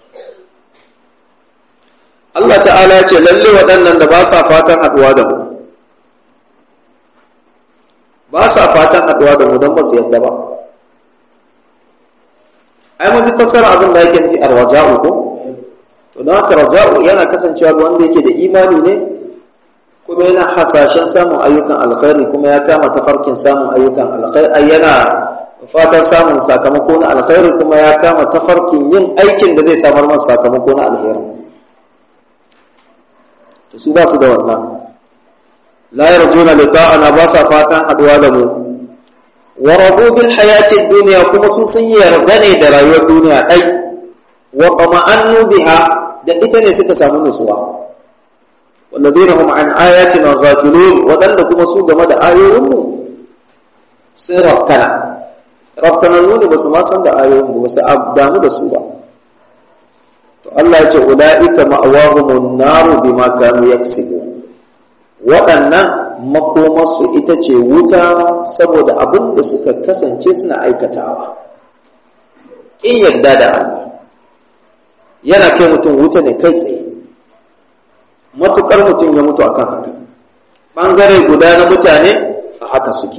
Allah ta'ala ce lalle waɗannan da ba sa fatan haɗuwa da mu ba sa fatan haɗuwa da mu don ba su yadda ba ai mun ji fassara abin da yake nufi arwaja'u ko to don haka raja'u yana kasancewa ga wanda yake da imani ne kuma yana hasashen samun ayyukan alkhairi kuma ya kama tafarkin samun ayyukan alkhairi yana fatan samun sakamako na alkhairi kuma ya kama tafarkin yin aikin da zai samar masa sakamako na alheri to su ba su da wannan la yarjuna liqa'ana ba sa fatan haduwa da mu wa radu bil hayati dunya kuma su sun yarda ne da rayuwar duniya dai wa qama'annu biha da ita ne suka samu nutsuwa walladheena hum an ayatina ghafilun wadanda kuma su game da ayoyinmu sai rakkana rakkana ne ba su ma san da ayoyin ba su damu da su ba to Allah ya ce ulaika ma'awahumun naru bima kanu yaksibun waɗannan makomarsu ita ce wuta saboda abin da suka kasance suna aikatawa in yarda da Allah yana kai mutum wuta ne kai tsaye matukar mutum ya mutu akan haka ɓangare guda na mutane a haka suke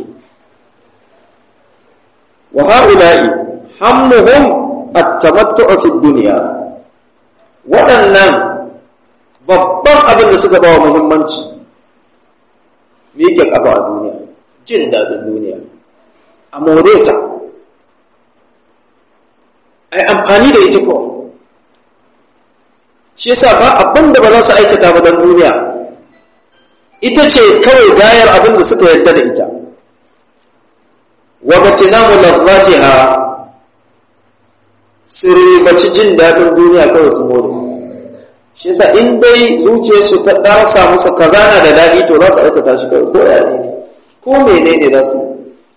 wa ha'ula'i hammuhum at-tamattu'u fi dunya waɗannan babban abin da suka bawa muhimmanci miƙe ƙafa a duniya jin daɗin duniya a more ta ai amfani da ita kawai shi yasa ba abin da ba za su aikata ba don duniya ita ce kawai gayar abin da suka yarda da ita wa batinamu lazzatiha su ribaci jin daɗin duniya kawai su more shi yasa in dai zuciyarsu ta ɗarsa musu kaza na da daɗi to za su aikata shi kawai ko ya ne ko mene ne za su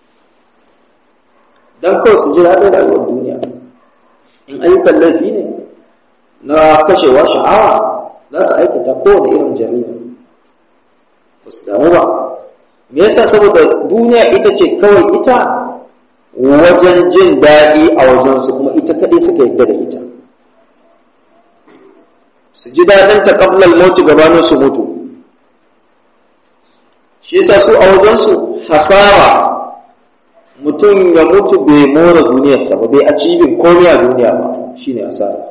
don kawai su ji daɗin rayuwar duniya in ayyukan laifi ne na kashewa sha'awa za su aikata kowane irin jarima ba su damu ba me yasa saboda duniya ita ce kawai ita wajen jin daɗi a wajensu kuma ita kaɗai suka yadda da ita su ji daɗin ta ƙablal mauti gabanin su mutu shi yasa su a wajensu hasara mutum ya mutu bai more duniyarsa ba bai acibin komai a duniya ba shine hasara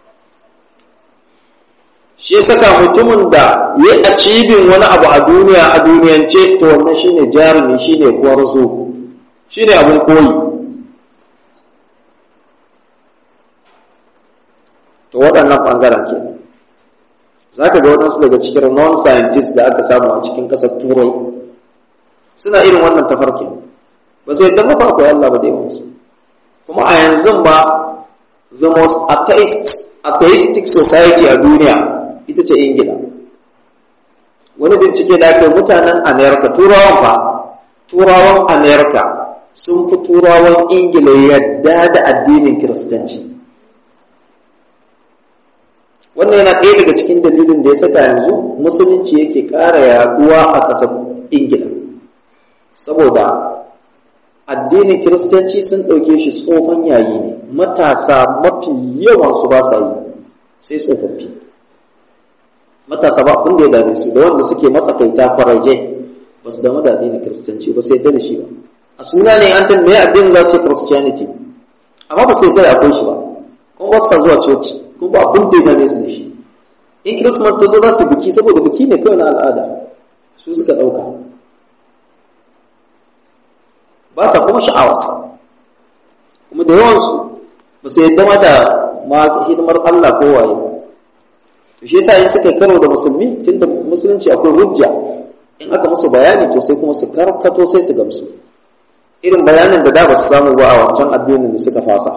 shi ya saka mutumin da ya acibin wani abu a duniya a duniyance to wannan shine jarumi shine gwarzo shine abin koyi to waɗannan ɓangaren ke za ka ga waɗansu daga cikin non-scientists da aka samu a cikin ƙasar turai suna irin wannan tafarkin ba sai yadda mafa akwai Allah ba da yawansu kuma a yanzu ba the most atheistic society a duniya ita ce ingila wani bincike da ake mutanen amerika turawan ba turawan amerika sun fi turawan ingila yadda da addinin kiristanci wannan yana ɗaya daga cikin dalilin da ya saka yanzu musulunci yake ƙara yaduwa a ƙasar ingila saboda addinin kiristanci sun ɗauke shi tsohon yayi ne matasa mafi yawansu ba sa yi sai tsofaffi matasa ba abin da ya dame su da wanda suke matsakaita faraje ba su damu da addinin kiristanci ba sai da shi ba a suna ne an tambaye addinin za ce christianity amma ba sai da akwai shi ba kuma ba su zuwa coci kuma ba abin da ya dame su da shi in kirismas ta zo za su biki saboda biki ne kawai na al'ada su suka ɗauka ba sa kuma sha'awarsa kuma da yawansu ba su yadda ma da ma hidimar Allah ko waye ba to shi yasa in suka karo da musulmi tunda musulunci akwai hujja in aka musu bayani to sai kuma su karkato sai su gamsu irin bayanin da da ba su samu ba a wancan addinin da suka fasa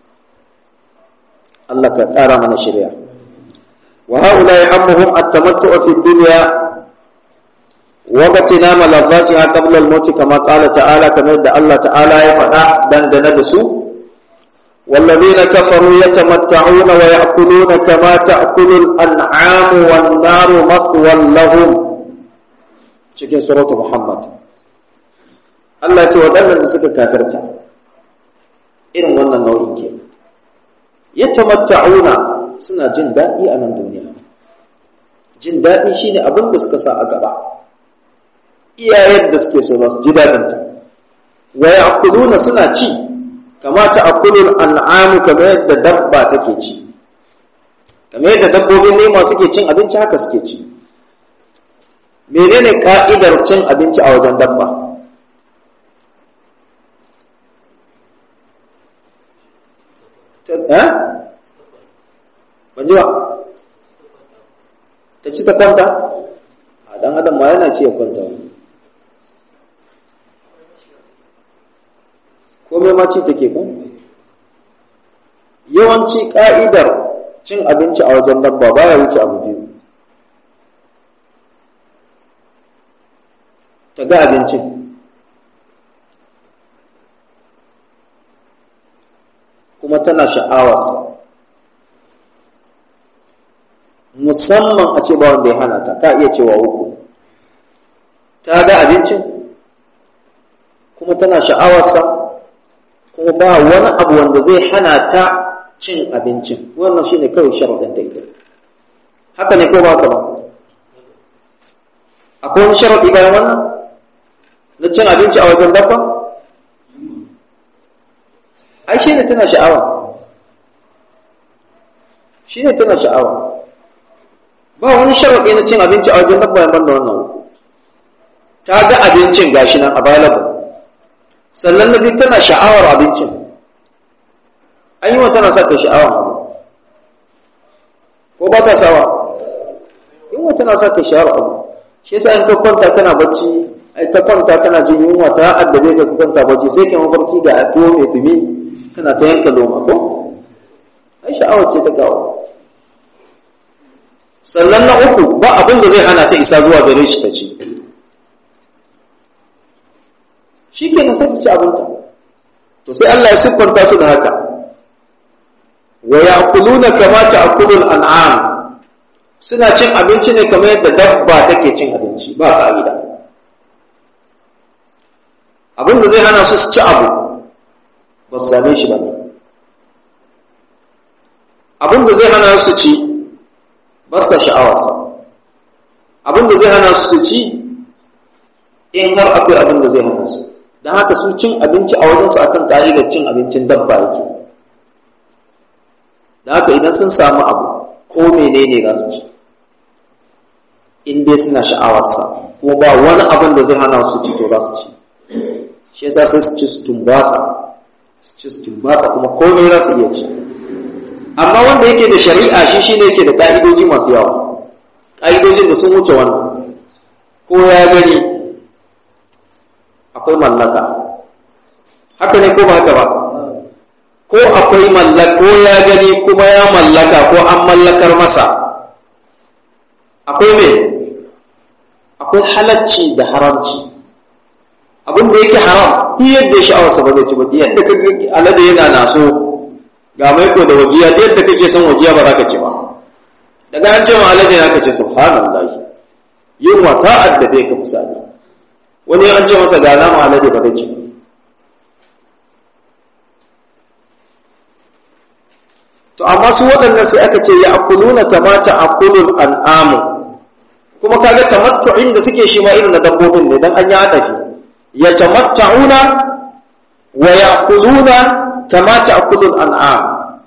Allah ka ƙara mana shirya wa haula yahammuhum at-tamattu'u fi dunya wa batinama ladhatiha qabla al-maut kama qala ta'ala kamar da Allah ta'ala ya faɗa dangane da su والذين كفروا يتمتعون ويأكلون كما تأكل الأنعام والنار مثوى لهم cikin suratu Muhammad Allah ce waɗannan da suka kafirta irin wannan nau'in ke yatamatta'una suna jin daɗi a nan duniya jin daɗi shine abin da suka sa a gaba iyayen da suke so za su ji daɗinta wa ya'kuluna suna ci kama ta'kulul an'amu kamar yadda dabba take ci kamar yadda dabbobin nema suke cin abinci haka suke ci menene ka'idar cin abinci a wajen dabba eh ban ji ba ta ci ta kwanta a dan adam ma yana ci ya kwanta komai ma ci take kan yawanci ka'idar cin abinci a wajen dabba baya wuce abu biyu ta ga abincin kuma tana sha'awarsa musamman a ce ba wanda ya hana ta ka iya cewa uku ta ga abincin kuma tana sha'awarsa kuma ba wani abu wanda zai hana ta cin abincin wannan shine kawai sharaɗin da ita haka ne ko ba ka ba akwai wani sharaɗi bayan wannan na cin abinci a wajen dabba ai shi ne tana sha'awa shi ne tana sha'awa ba wani sharaɗi na cin abinci a wajen dabba yaban da wannan ta ga abincin gashi nan available sannan na biyu tana sha'awar abincin an yi wa tana sa ta sha'awar abu ko ba ta sawa yin wa tana sa ta sha'awar abu shi yasa in ka kwanta kana bacci ai ka kwanta kana jin yunwa ta addabe ka ka kwanta bacci sai ka mafarki ga tuwo mai dumi kana ta yanka loma ko ai sha'awar ce ta kawo sannan na uku ba abin da zai hana ta isa zuwa gare shi ta ci shi ke sai ta ci abinta to sai Allah ya siffanta su da haka wa ya'kuluna kama ta'kulul an'am suna cin abinci ne kamar yadda dabba take cin abinci ba ka'ida abin da zai hana su su ci abu ba su same shi ba ne abin da zai hana su ci ba sa sha'awarsa abin da zai hana su ci in har akwai abin da zai hana su don haka su cin abinci a wajensu akan ƙa'idar cin abincin dabba yake da haka idan sun samu abu ko menene za su ci in dai suna sha'awarsa kuma ba wani abin da zai hana su ci to za su ci shi yasa sai su ci su tumbatsa su ci su tumbatsa kuma komai za su iya ci amma wanda yake da shari'a shi shine yake da ka'idoji masu yawa ka'idojin da sun wuce wannan ko ya gani akwai mallaka haka ne ko ba haka ba ko akwai mallaka ko ya gani kuma ya mallaka ko an mallakar masa akwai me akwai halacci da haramci abin da yake haram duk yadda ya sha'awarsa ba zai ci ba duk yadda ka alade yana naso ga mai ko da wajiya duk yadda kake son wajiya ba za ka ci ba daga an ce ma alade na ka ce subhanallahi yunwa ta addabe ka misali wani an ce masa ga nama alade ba zai ci ba to amma su waɗannan sai aka ce ya akuluna kamata akulul an'amu kuma kaga tamattu'in da suke shi ma irin na dabbobin ne dan an yi adafi yatamatta'una wa ya'kuluna kama ta'kulul an'am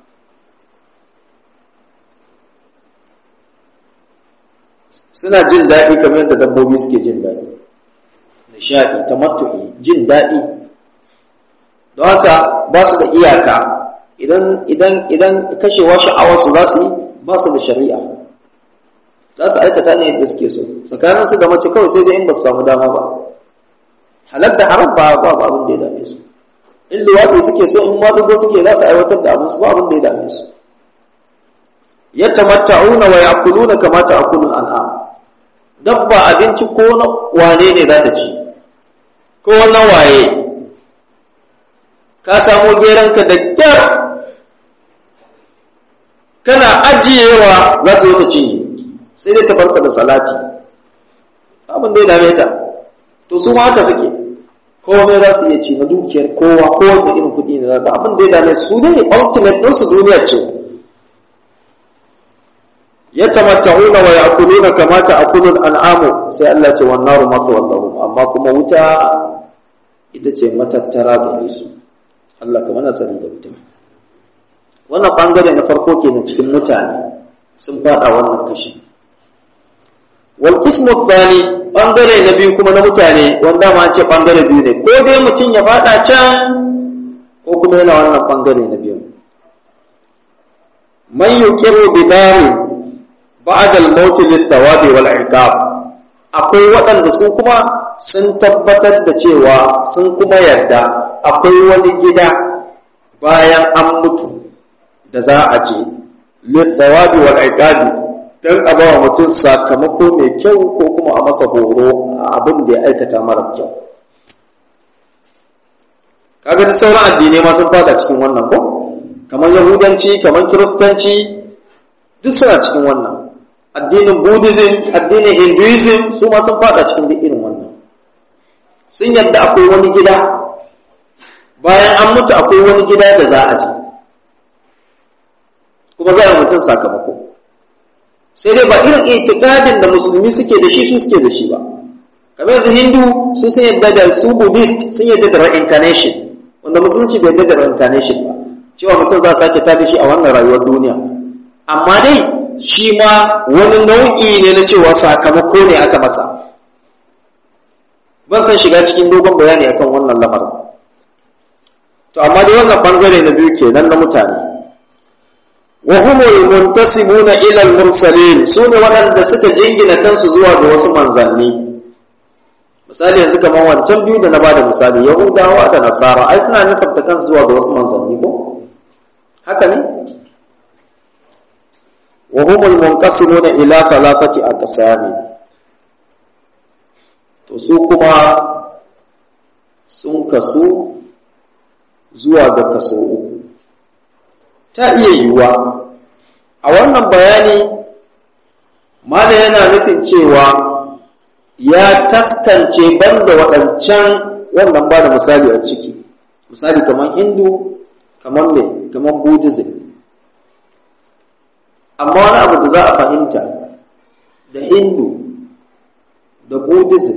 suna jin daɗi kamar yadda dabbobi suke jin daɗi nishaɗi tamattu'i jin daɗi don haka ba su da iyaka idan idan idan kashewa sha'awar su za su yi ba su da shari'a za su aikata ne yadda suke so tsakanin su da mace kawai sai dai in ba su samu dama ba halal da haram ba ba abin da ya dame su in luwaɗi suke so in madugo suke za su aiwatar da abin su ba abin da ya dame su yatamatta'una wa ya'kuluna kama ta'kulul an'am dabba abinci ko na wane ne za ta ci ko na waye ka samu geranka da kyar kana ajiyewa za ta zo ta cinye sai dai ta barka da salati abin da ya dame ta to su ma haka suke komai za su iya ci na dukiyar kowa kowanne irin kuɗi ne za abin da ya dame su ne ultimate ɗin su duniya ce ya tamatta'una wa ya'kuluna kama ta'kulul an'amu sai Allah ce wan naru mathwan lahum amma kuma wuta ita ce matattara gare su Allah ka mana sani da wuta wannan bangare na farko kenan cikin mutane sun fada wannan kashi wal qismu thani bangare na biyu kuma na mutane wanda ma ce bangare biyu ne ko dai mutum ya fada can ko kuma yana wannan bangare na biyu man yuqiru bi darin ba'da al-maut lit-thawabi wal-iqab akwai waɗanda su kuma sun tabbatar da cewa sun kuma yarda akwai wani gida bayan an mutu da za a je lit-thawabi wal-iqab dan a ba mutum sakamako mai kyau ko kuma a masa horo a abin da ya aikata mara kyau kaga da sauran addinai ma sun fada cikin wannan ko kamar yahudanci kamar kiristanci duk suna cikin wannan addinin buddhism addinin hinduism su ma sun fada cikin duk irin wannan sun yadda akwai wani gida bayan an mutu akwai wani gida da za a je kuma za a mutum sakamako sai dai ba irin itikadin da musulmi suke da shi su suke da shi ba kamar yanzu hindu su sun yadda da su buddhist sun yadda da reincarnation wanda musulunci bai yadda da reincarnation ba cewa mutum za a sake tada shi a wannan rayuwar duniya amma dai shi ma wani nau'i ne na cewa sakamako ne aka masa ban san shiga cikin dogon bayani akan wannan lamarin to amma dai wannan bangare na biyu kenan na mutane wa humul muntasibuna ila al-mursalin sune waɗanda suka jingina kansu zuwa ga wasu manzanni misali yanzu kamar wancan biyu da na bada misali yahudawa da nasara ai suna nasabta kansu zuwa ga wasu manzanni ko haka ne wa humul munqasimuna ila thalathati aqsami to su kuma sun kasu zuwa ga kaso uku ta iya yiwuwa a wannan bayani mala yana nufin cewa ya taskance banda waɗancan wannan ba da misali a ciki misali kamar hindu kamar me kamar buddhism amma wani abu da za a fahimta da hindu da buddhism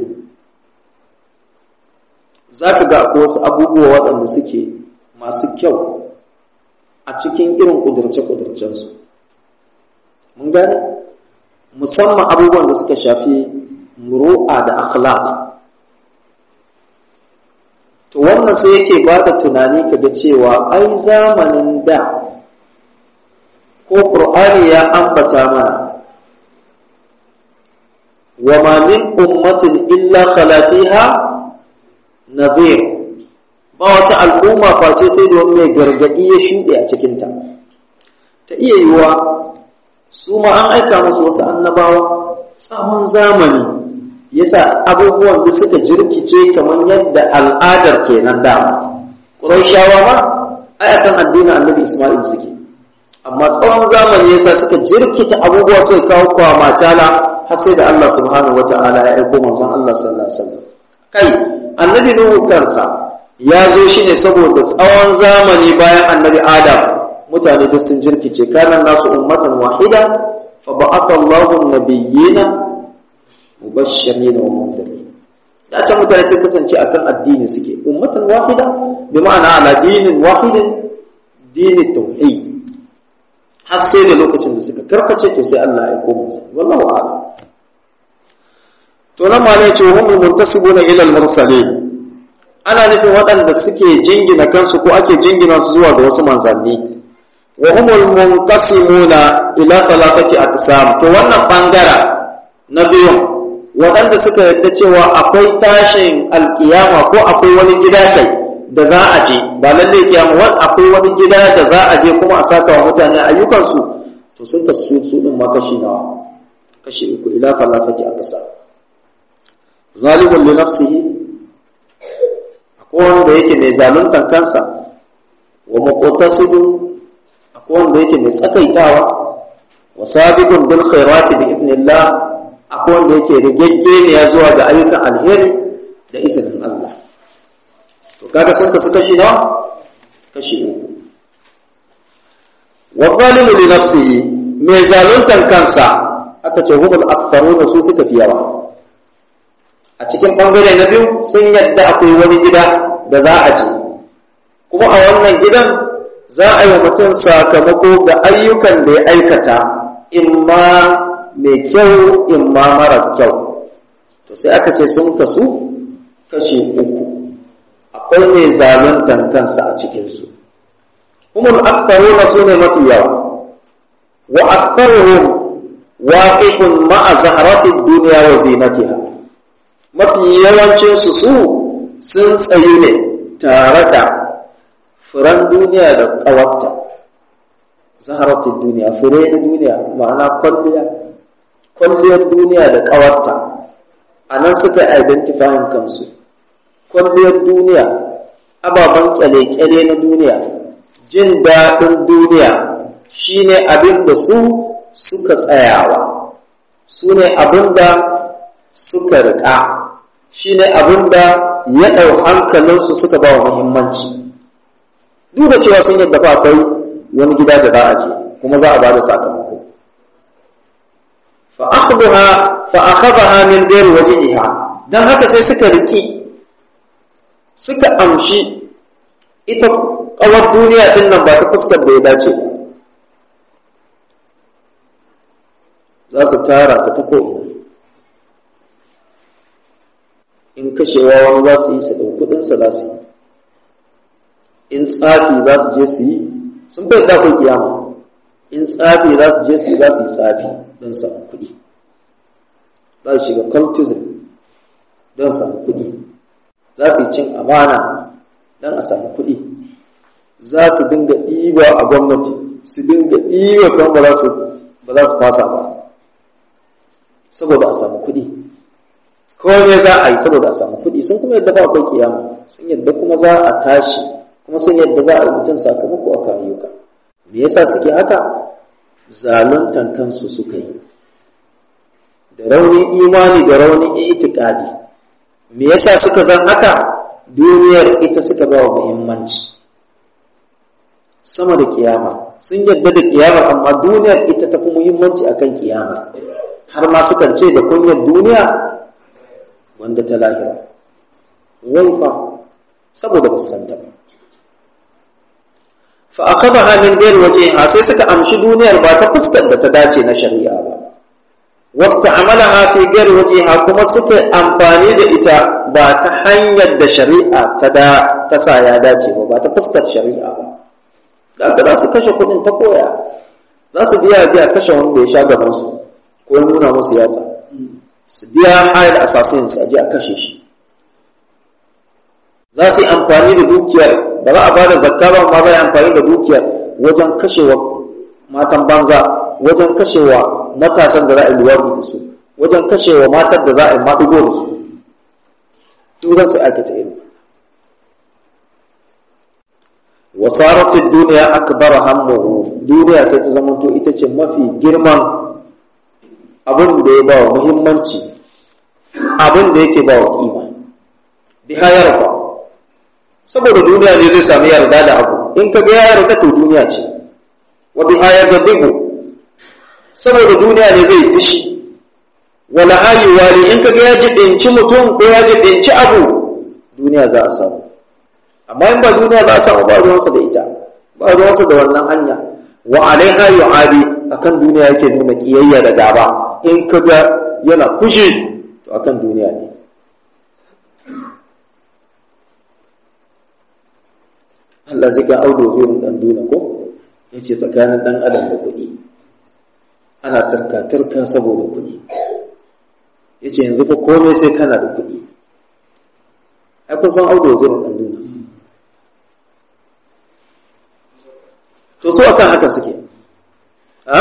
za ka ga wasu abubuwa waɗanda suke masu kyau a cikin irin ƙudurce-ƙudurcensu mun gane musamman abubuwan da suka shafi muru'a da akhlaq to wannan sai yake ba da tunani kaga cewa ai zamanin da ko ƙur'ani ya ambata mana wa ma min ummatin illa khala fiha nadhir ba wata al'umma face sai da wani mai gargadi ya shuɗe a cikinta ta iya yiwuwa su ma an aika musu wasu annabawa tsawon zamani yasa abubuwan da suka jirkice kamar yadda al'adar kenan da ƙurayshawa ma ai akan addinin annabi Isma'il suke amma tsawon zamani yasa suka jirkita abubuwa sai kawo kwama cala har sai da Allah subhanahu wata'ala ya aiko manzon Allah sallallahu alaihi wasallam kai annabi Nuhu kansa ya zo shi ne saboda tsawon zamani bayan annabi Adam mutane duk sun jirkice kana nasu ummatan wahida fa ba'atha Allahu an-nabiyyina mubashirin wa munzirin da can mutane sai kasance akan addini suke ummatan wahida bi ma'ana ala dinin wahidin dini tauhid har sai da lokacin da suka karkace to sai Allah ya koma sai wallahu a'lam to nan ma ne ce hum muntasibuna ila al-mursalin ana nufin waɗanda suke jingina kansu ko ake jingina su zuwa ga wasu manzanni wa humul munqasimuna ila thalathati aqsam to wannan bangara na biyu waɗanda suka yarda cewa akwai tashin alkiyama ko akwai wani gida kai da za a je ba lalle kiyama wani akwai wani gida da za a je kuma a saka wa mutane ayyukansu to sun ka su su din ma kashi nawa kashi uku ila thalathati aqsam zalimun li nafsihi akwai wanda yake mai zaluntan kansa wa muqtasidun akwai wanda yake mai tsakaitawa wa sabiqun bil khairati bi idnillah akwai wanda yake rigaggeniya zuwa ga ayyukan alheri da izinin Allah to kaga sun kasu kashi nawa kashi uku wa zalimu li nafsihi mai zaluntan kansa aka ce humul aktharuna su suka fi yawa a cikin bangare na biyu sun yadda akwai wani gida da za a je kuma a wannan gidan za a yi wa mutum sakamako ga ayyukan da ya aikata imma mai kyau imma mara kyau to sai aka ce sun kasu kashi uku akwai mai zaluntan kansa a cikinsu kuma aktharuna su ne mafi yawa wa aktharuhum waqifun ma'a zaharati dunya wa zinatiha mafi yawancinsu su sun tsayu ne tare da furan duniya da ƙawarta zaharatun duniya fure na duniya ma'ana kwalliya kwalliyar duniya da ƙawarta a nan suka identifying kansu kwalliyar duniya ababen kyale-kyale na duniya jin daɗin duniya shine abin da su suka tsayawa su ne abin da suka riƙa shi ne abin da ya ɗau hankalinsu suka ba wa muhimmanci duk da cewa sun yadda fa akwai wani gida da za a je kuma za a ba da sakamako fa akhadha min ghairi wajhiha dan haka sai suka riki suka amshi ita kawar duniya din nan ba ta fuskar da ya dace za su tara ta ta ko'ina in kashewa wani za su yi su ɗau kuɗinsa za su yi in tsafi za su je su yi sun bai ɗafin kiyama in tsafi za su je su yi za su yi tsafi don samu kuɗi za su shiga cultism don samu kuɗi za su yi cin amana don a samu kuɗi za su dinga ɗiba a gwamnati su dinga ɗiba kan ba za su ba za su fasa ba saboda a samu kuɗi kome za a yi saboda a samu kuɗi sun kuma yadda ba akwai kiyama sun yadda kuma za a tashi kuma sun yadda za a yi mutum sakamako a ayyuka me yasa suke haka zaluntan kansu suka yi da raunin imani da raunin itikadi me yasa suka zan haka duniyar ita suka ba wa muhimmanci sama da kiyama sun yadda da kiyama amma duniyar ita tafi muhimmanci akan kiyama har ma sukan ce da kunyar duniya wanda ta lahira wai fa saboda ba su santa ba fa akhadha min ghairi wajhiha sai suka amshi duniyar ba ta fuskar da ta dace na shari'a ba wasta'amalaha fi ghairi wajhiha kuma suka amfani da ita ba ta hanyar da shari'a ta da ta sa ya dace ba ba ta fuskar shari'a ba daga za su kashe kudin ta koya za su biya ji a kashe wanda ya sha gaban su ko ya nuna musu yatsa su biya hayar assassins a ji a kashe shi za su yi amfani da dukiyar ba za a ba da zakka ba ma bai amfani da dukiyar wajen kashewa matan banza wajen kashewa matasan da za a yi luwardi da su wajen kashewa matan da za a yi maɗigo da su duk su aikata irin wasaratin duniya akbar hammuhu duniya sai ta zamanto ita ce mafi girman abin da ya ba wa muhimmanci abin da yake ba wa kima bi hayar ba saboda duniya ne zai sami yarda da abu in ka ga ya yarda to duniya ce wa bi hayar da dibu saboda duniya ne zai fishi wala ayi wali in ka ga ya jibinci mutum ko ya jibinci abu duniya za a samu amma in ba duniya za a samu ba ruwansa da ita ba ruwansa da wannan hanya wa alaiha yu'adi akan duniya yake nuna kiyayya da gaba in ka ga yana fushi to akan duniya ne Allah zai ga audo zai dan duna ko yace tsakanin dan adam da kuɗi ana turka turka saboda kuɗi yace yanzu fa komai sai kana da kuɗi ai kun san audo zai dan duna to su akan haka suke ha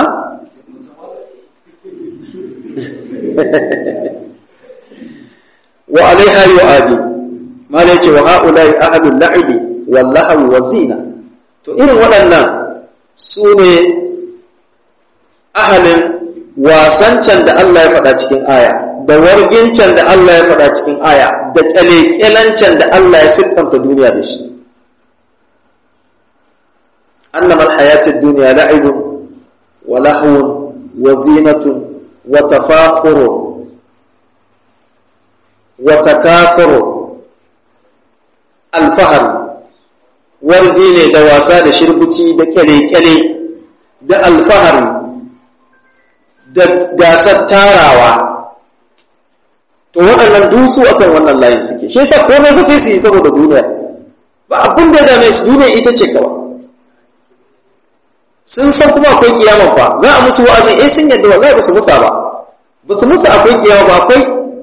wa alaiha yu'adi mala yace wa haula'i ahadul la'ibi wal lahwi wa zina to irin waɗannan su ne ahalin wasancan da Allah ya faɗa cikin aya da wargincan da Allah ya faɗa cikin aya da kyalekyalancen da Allah ya siffanta duniya da shi annama alhayatid dunya la'ibun wa lahwun wa zinatun wa tafakhurun wa takathurun alfahari wargi ne da wasa da shirbuci da kyale-kyale da alfahari da gasar tarawa to waɗannan dusu akan wannan layin suke shi yasa komai ba sai su yi saboda duniya ba abin da dame su duniya ita ce kawai sun san kuma akwai kiyama fa za a musu wa'azi eh sun yadda wallahi ba su musa ba ba su musa akwai kiyama ba akwai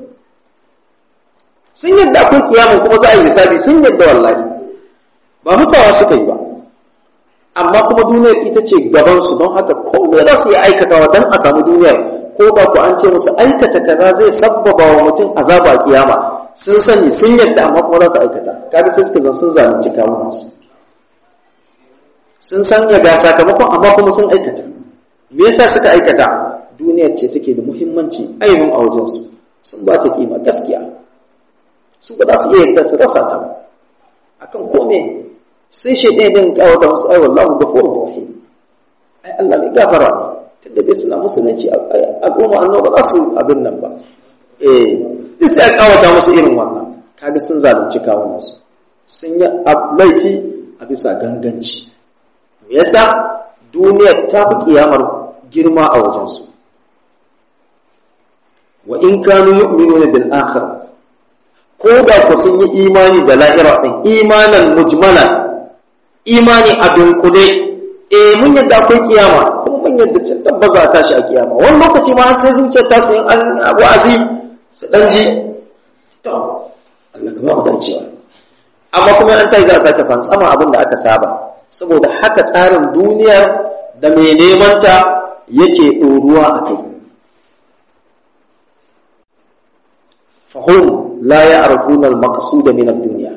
sun yadda akwai kiyama kuma za a yi hisabi sun yadda wallahi ba musawa suka yi ba amma kuma duniyar ita ce gabansu don haka komai za su yi aikatawa don a samu duniyar ko ba ku an ce musu aikata kaza zai sabbaba wa mutum azaba a kiyama sun sani sun yadda amma kuma za su aikata kaga sai suka zan sun zalunci kawunansu sun san ya ga sakamakon amma kuma sun aikata me yasa suka aikata duniyar ce take da muhimmanci ainihin a wajensu sun ba ta kima gaskiya su ba za su iya yadda su rasa ta ba akan kome sai shi ɗaya din kawata musu ai wallahu ghafurur rahim ai Allah ne gafara ne tunda bai suna musulunci a goma annoba ba za su abin nan ba eh duk sai kawata musu irin wannan kaga sun zalunci kawunan su sun yi laifi a bisa ganganci me yasa duniyar ta fi kiyamar girma a wajensu wa in kanu yu'minuna bil akhirah ko da ku sun yi imani da lahira ɗin imanan mujmalan imani a dunkule eh mun yadda akwai kiyama kuma mun yadda can tabbaza a tashi a kiyama wani lokaci ma sai zuciyar ta su yin an wa'azi su dan ji to Allah ka ba mu dacewa amma kuma an tayi za a sake fantsama abin da aka saba saboda haka tsarin duniyar da mai neman ta yake ɗoruwa a kai fahim la ya arfunar makasu da minar duniya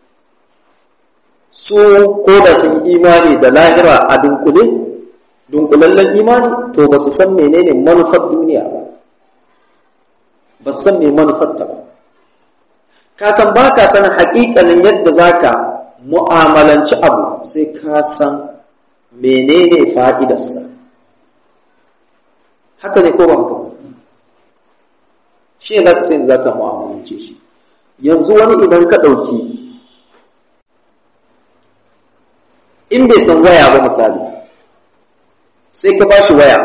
su ko da sun imani da lahira a dunkule dunkulallen imani to ba su san menene manufar duniya ba ba su san me manufarta ba ka san ba ka san haƙiƙanin yadda za ka mu'amalanci abu sai ka san menene fa'idarsa haka ne ko ba haka shi ne sai za ka mu'amalance shi yanzu wani idan ka ɗauki in bai san waya ba misali sai ka ba shi waya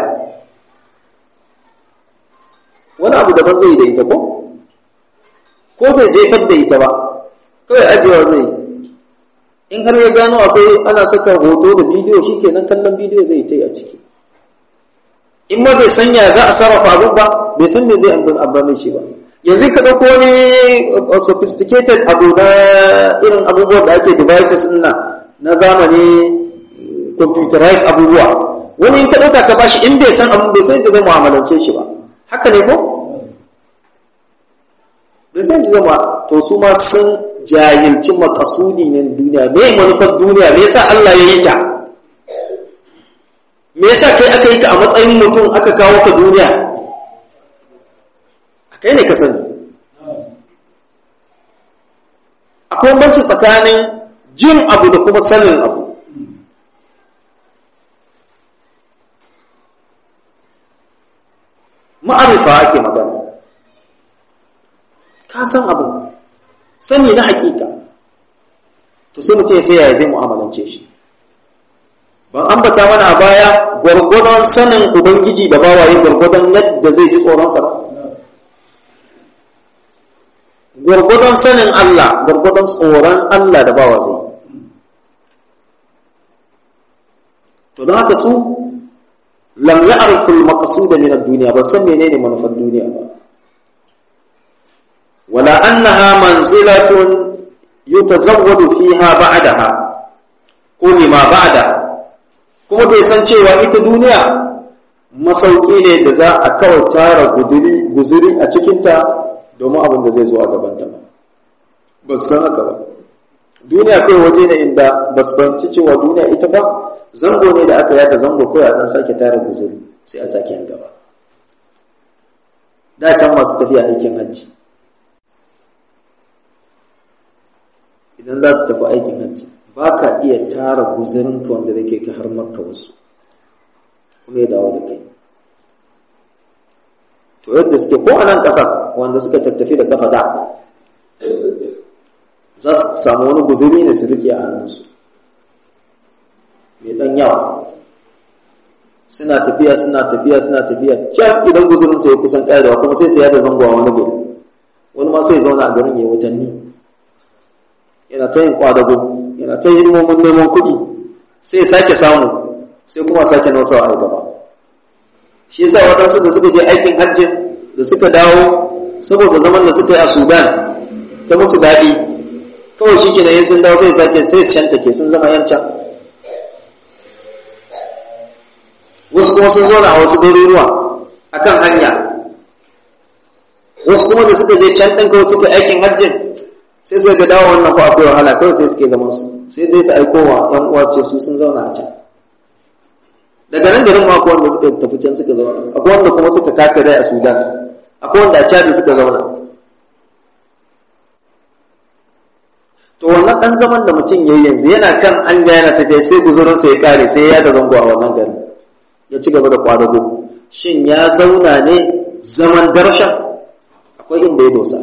wani abu daban zai da ita ko ko bai jefar da ita ba kawai ajiyewa zai in har ya gano akwai ana saka hoto da bidiyo shi kenan kallon bidiyo zai ta yi a ciki in ma bai sanya za a sarrafa abin ba bai san me zai amfani shi ba yanzu ka ɗauko wani sophisticated abu na irin abubuwan da ake devices na na zamani computerized abubuwa wani in ka ɗauka ka bashi in bai san abin bai san da zai mu'amalance shi ba haka ne ko bai san da zai ma to su ma sun jahilci makasudi ne duniya me manufar duniya me yasa Allah ya yi ta me yasa kai aka yi ka a matsayin mutum aka kawo ka duniya kai ne ka sani akwai banci tsakanin jin abu da kuma sanin abu ma'arifa ake magana ka san abu sani na hakika to sai mutum sai yaya zai mu'amalance shi ban ambata mana a baya gwargwadon sanin ubangiji da bawaye gwargwadon yadda zai ji tsoronsa ba gwargwadon sanin Allah gwargwadon tsoron Allah da bawa zai to don haka su lam ya'rifu al-maqsud min ad-dunya ba san menene manufar duniya ba wala annaha manzilatun yutazawwadu fiha ba'daha ko lima ba'daha kuma bai san cewa ita duniya masauki ne da za a kawai tara guziri a cikinta domin abin da zai zo a gabanta ba ba san haka ba duniya kai waje ne inda ba su fahimci cewa duniya ita ba zango ne da aka yada zango kawai a dan sake tara guziri sai a sake yin gaba da can masu tafiya aikin hajji idan za su tafi aikin hajji ba ka iya tara guzirinka wanda zai kai ka har makka wasu kuma ya dawo da kai to yadda suke ko a nan ƙasar wanda suka tattafi da kafa da za su samu wani guziri ne su rike a hannunsu mai ɗan yawa suna tafiya suna tafiya suna tafiya can idan guzirinsa ya kusan ƙarewa kuma sai su yada zango a wani gari wani ma sai zauna a garin ya watanni yana ta yin kwadago yana ta hidimomin neman kuɗi sai ya sake samu sai kuma sake nausawa a gaba shi yasa waɗansu da suka je aikin hajjin da suka dawo saboda zaman da suka yi a sudan ta musu daɗi kawai shi kenan yin sun dawo sai sake sai su shanta ke sun zama yancan wasu kuma sun zauna a wasu garuruwa a kan hanya wasu kuma da suka je can ɗin kawai suka aikin hajjin sai suka ga dawo wannan fa akwai wahala kawai sai suke zaman su sai dai su aiko wa ‘yan uwa ce su sun zauna a can daga nan garin ma akwai wanda suka tafi can suka zauna akwai wanda kuma suka kaka dai a sudan akwai wanda a chad suka zauna to wannan dan zaman da mutum yayi yanzu yana kan an ga yana tafiya sai guzurin sa ya kare sai ya da zango a wannan garin ya ci gaba da kwadago shin ya zauna ne zaman darshan akwai inda ya dosa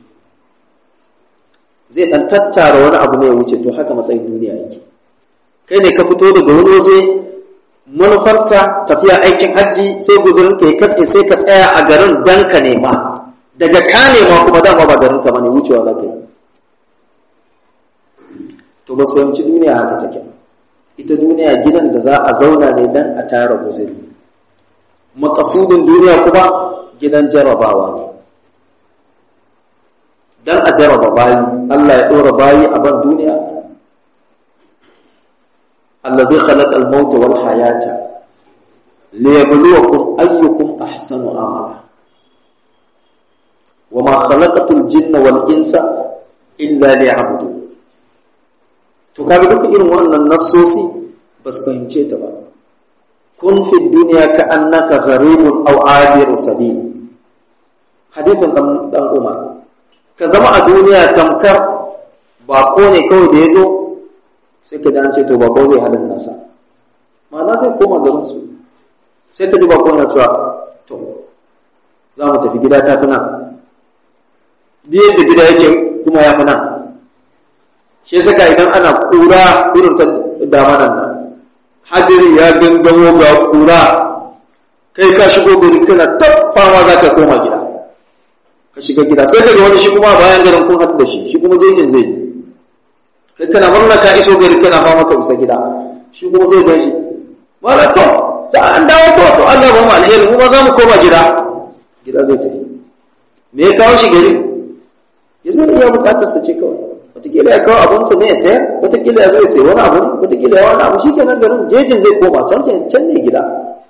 zai dan tattara wani abu ne ya wuce to haka matsayin duniya yake kai ne ka fito daga wani waje manufarka tafiya aikin hajji sai guzurin ka ya katse sai ka tsaya a garin dan ka nema daga ka nema kuma dama ba garin ka bane wucewa za ka yi to ba su fahimci duniya haka take ita duniya gidan da za a zauna ne dan a tara guzuri makasudin duniya kuma gidan jarabawa ne dan a jaraba bayi Allah ya dora bayi a ban duniya allazi khalaqa al-maut wal hayata liyabluwakum ayyukum ahsanu amala wama khalaqatul jinna wal insa illa liya'budun to kaga duka irin wannan nassosi ba su fahimce ta ba kun fi duniya ka annaka gharibun aw abiru sabil hadithin dan dan Umar ka zama a duniya tamkar bako ne kawai da yazo sai ka dan ce to bako zai halin nasa ma'ana sai koma garin su sai ka ji bako na cewa to za mu tafi gida ta fi nan duk yadda gida yake kuma ya fi nan shi saka idan ana kura irin ta damanan nan hadiri ya gangamo ga kura kai ka shigo gari kana tabbawa za ka koma gida ka shiga gida sai kaga wani shi kuma bayan garin kun haɗu da shi shi kuma jejin zai yi kai kana murna ka iso gari kana fama ka isa gida shi kuma sai gan shi mara to sai an dawo ko to Allah ba mu alheri mu ma za mu koma gida gida zai tafi me ya kawo shi gari ya zo iya bukatar sa ce kawai wataƙila ya kawo abinsa ne ya sayar wataƙila ya zo ya sayi wani abu ne wataƙila ya wani abu shi kenan garin jejin zai koma can can ne gida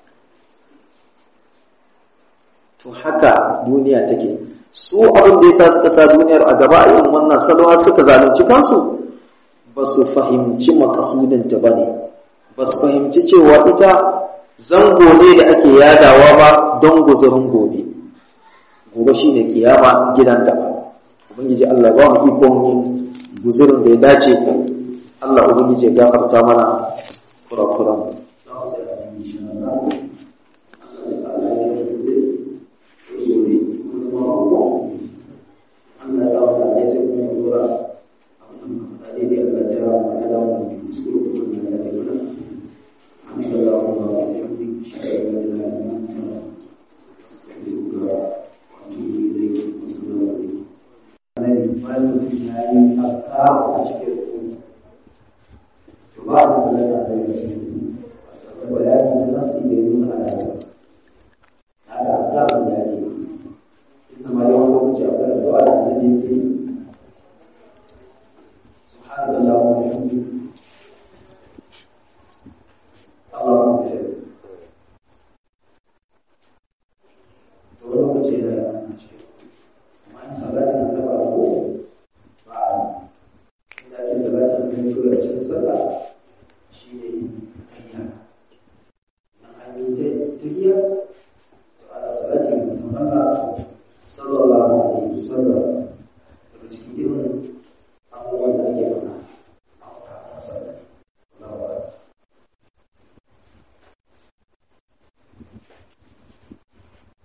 to haka duniya take su abin da yasa suka sa duniyar a gaba a irin wannan salwa suka zalunci kansu ba su fahimci makasudinta ba ne ba su fahimci cewa ita zango ne da ake yadawa ba don guzurin gobe gobe shine kiyama gidan gaba ubangiji Allah ba mu ikon yin guzurin da ya dace Allah ubangiji ya gafarta mana kurakuran Allah sa wata ne sai kuma dora abin da daidai Allah ta rawa na da mu kuskure kuma da ya yi mana amin da Allah kuma ba ya yi shi da ya yi da nan ta astaghfiruka wa atubu ilayk assalamu alaikum annabi bayan mutum ya yi afka a cikin rukuni to ba da salata da ya ce saboda ya yi nasi da yi nuna da ya da afka da ya yi inna ma yawan lokaci akwai addu'a da annabi yake yi subhanallahi wa bihamdihi Allahumma ighfir to lokaci da ya ce amma in salatin da ba ko ba a inda ake salatin da ya tura cikin sallah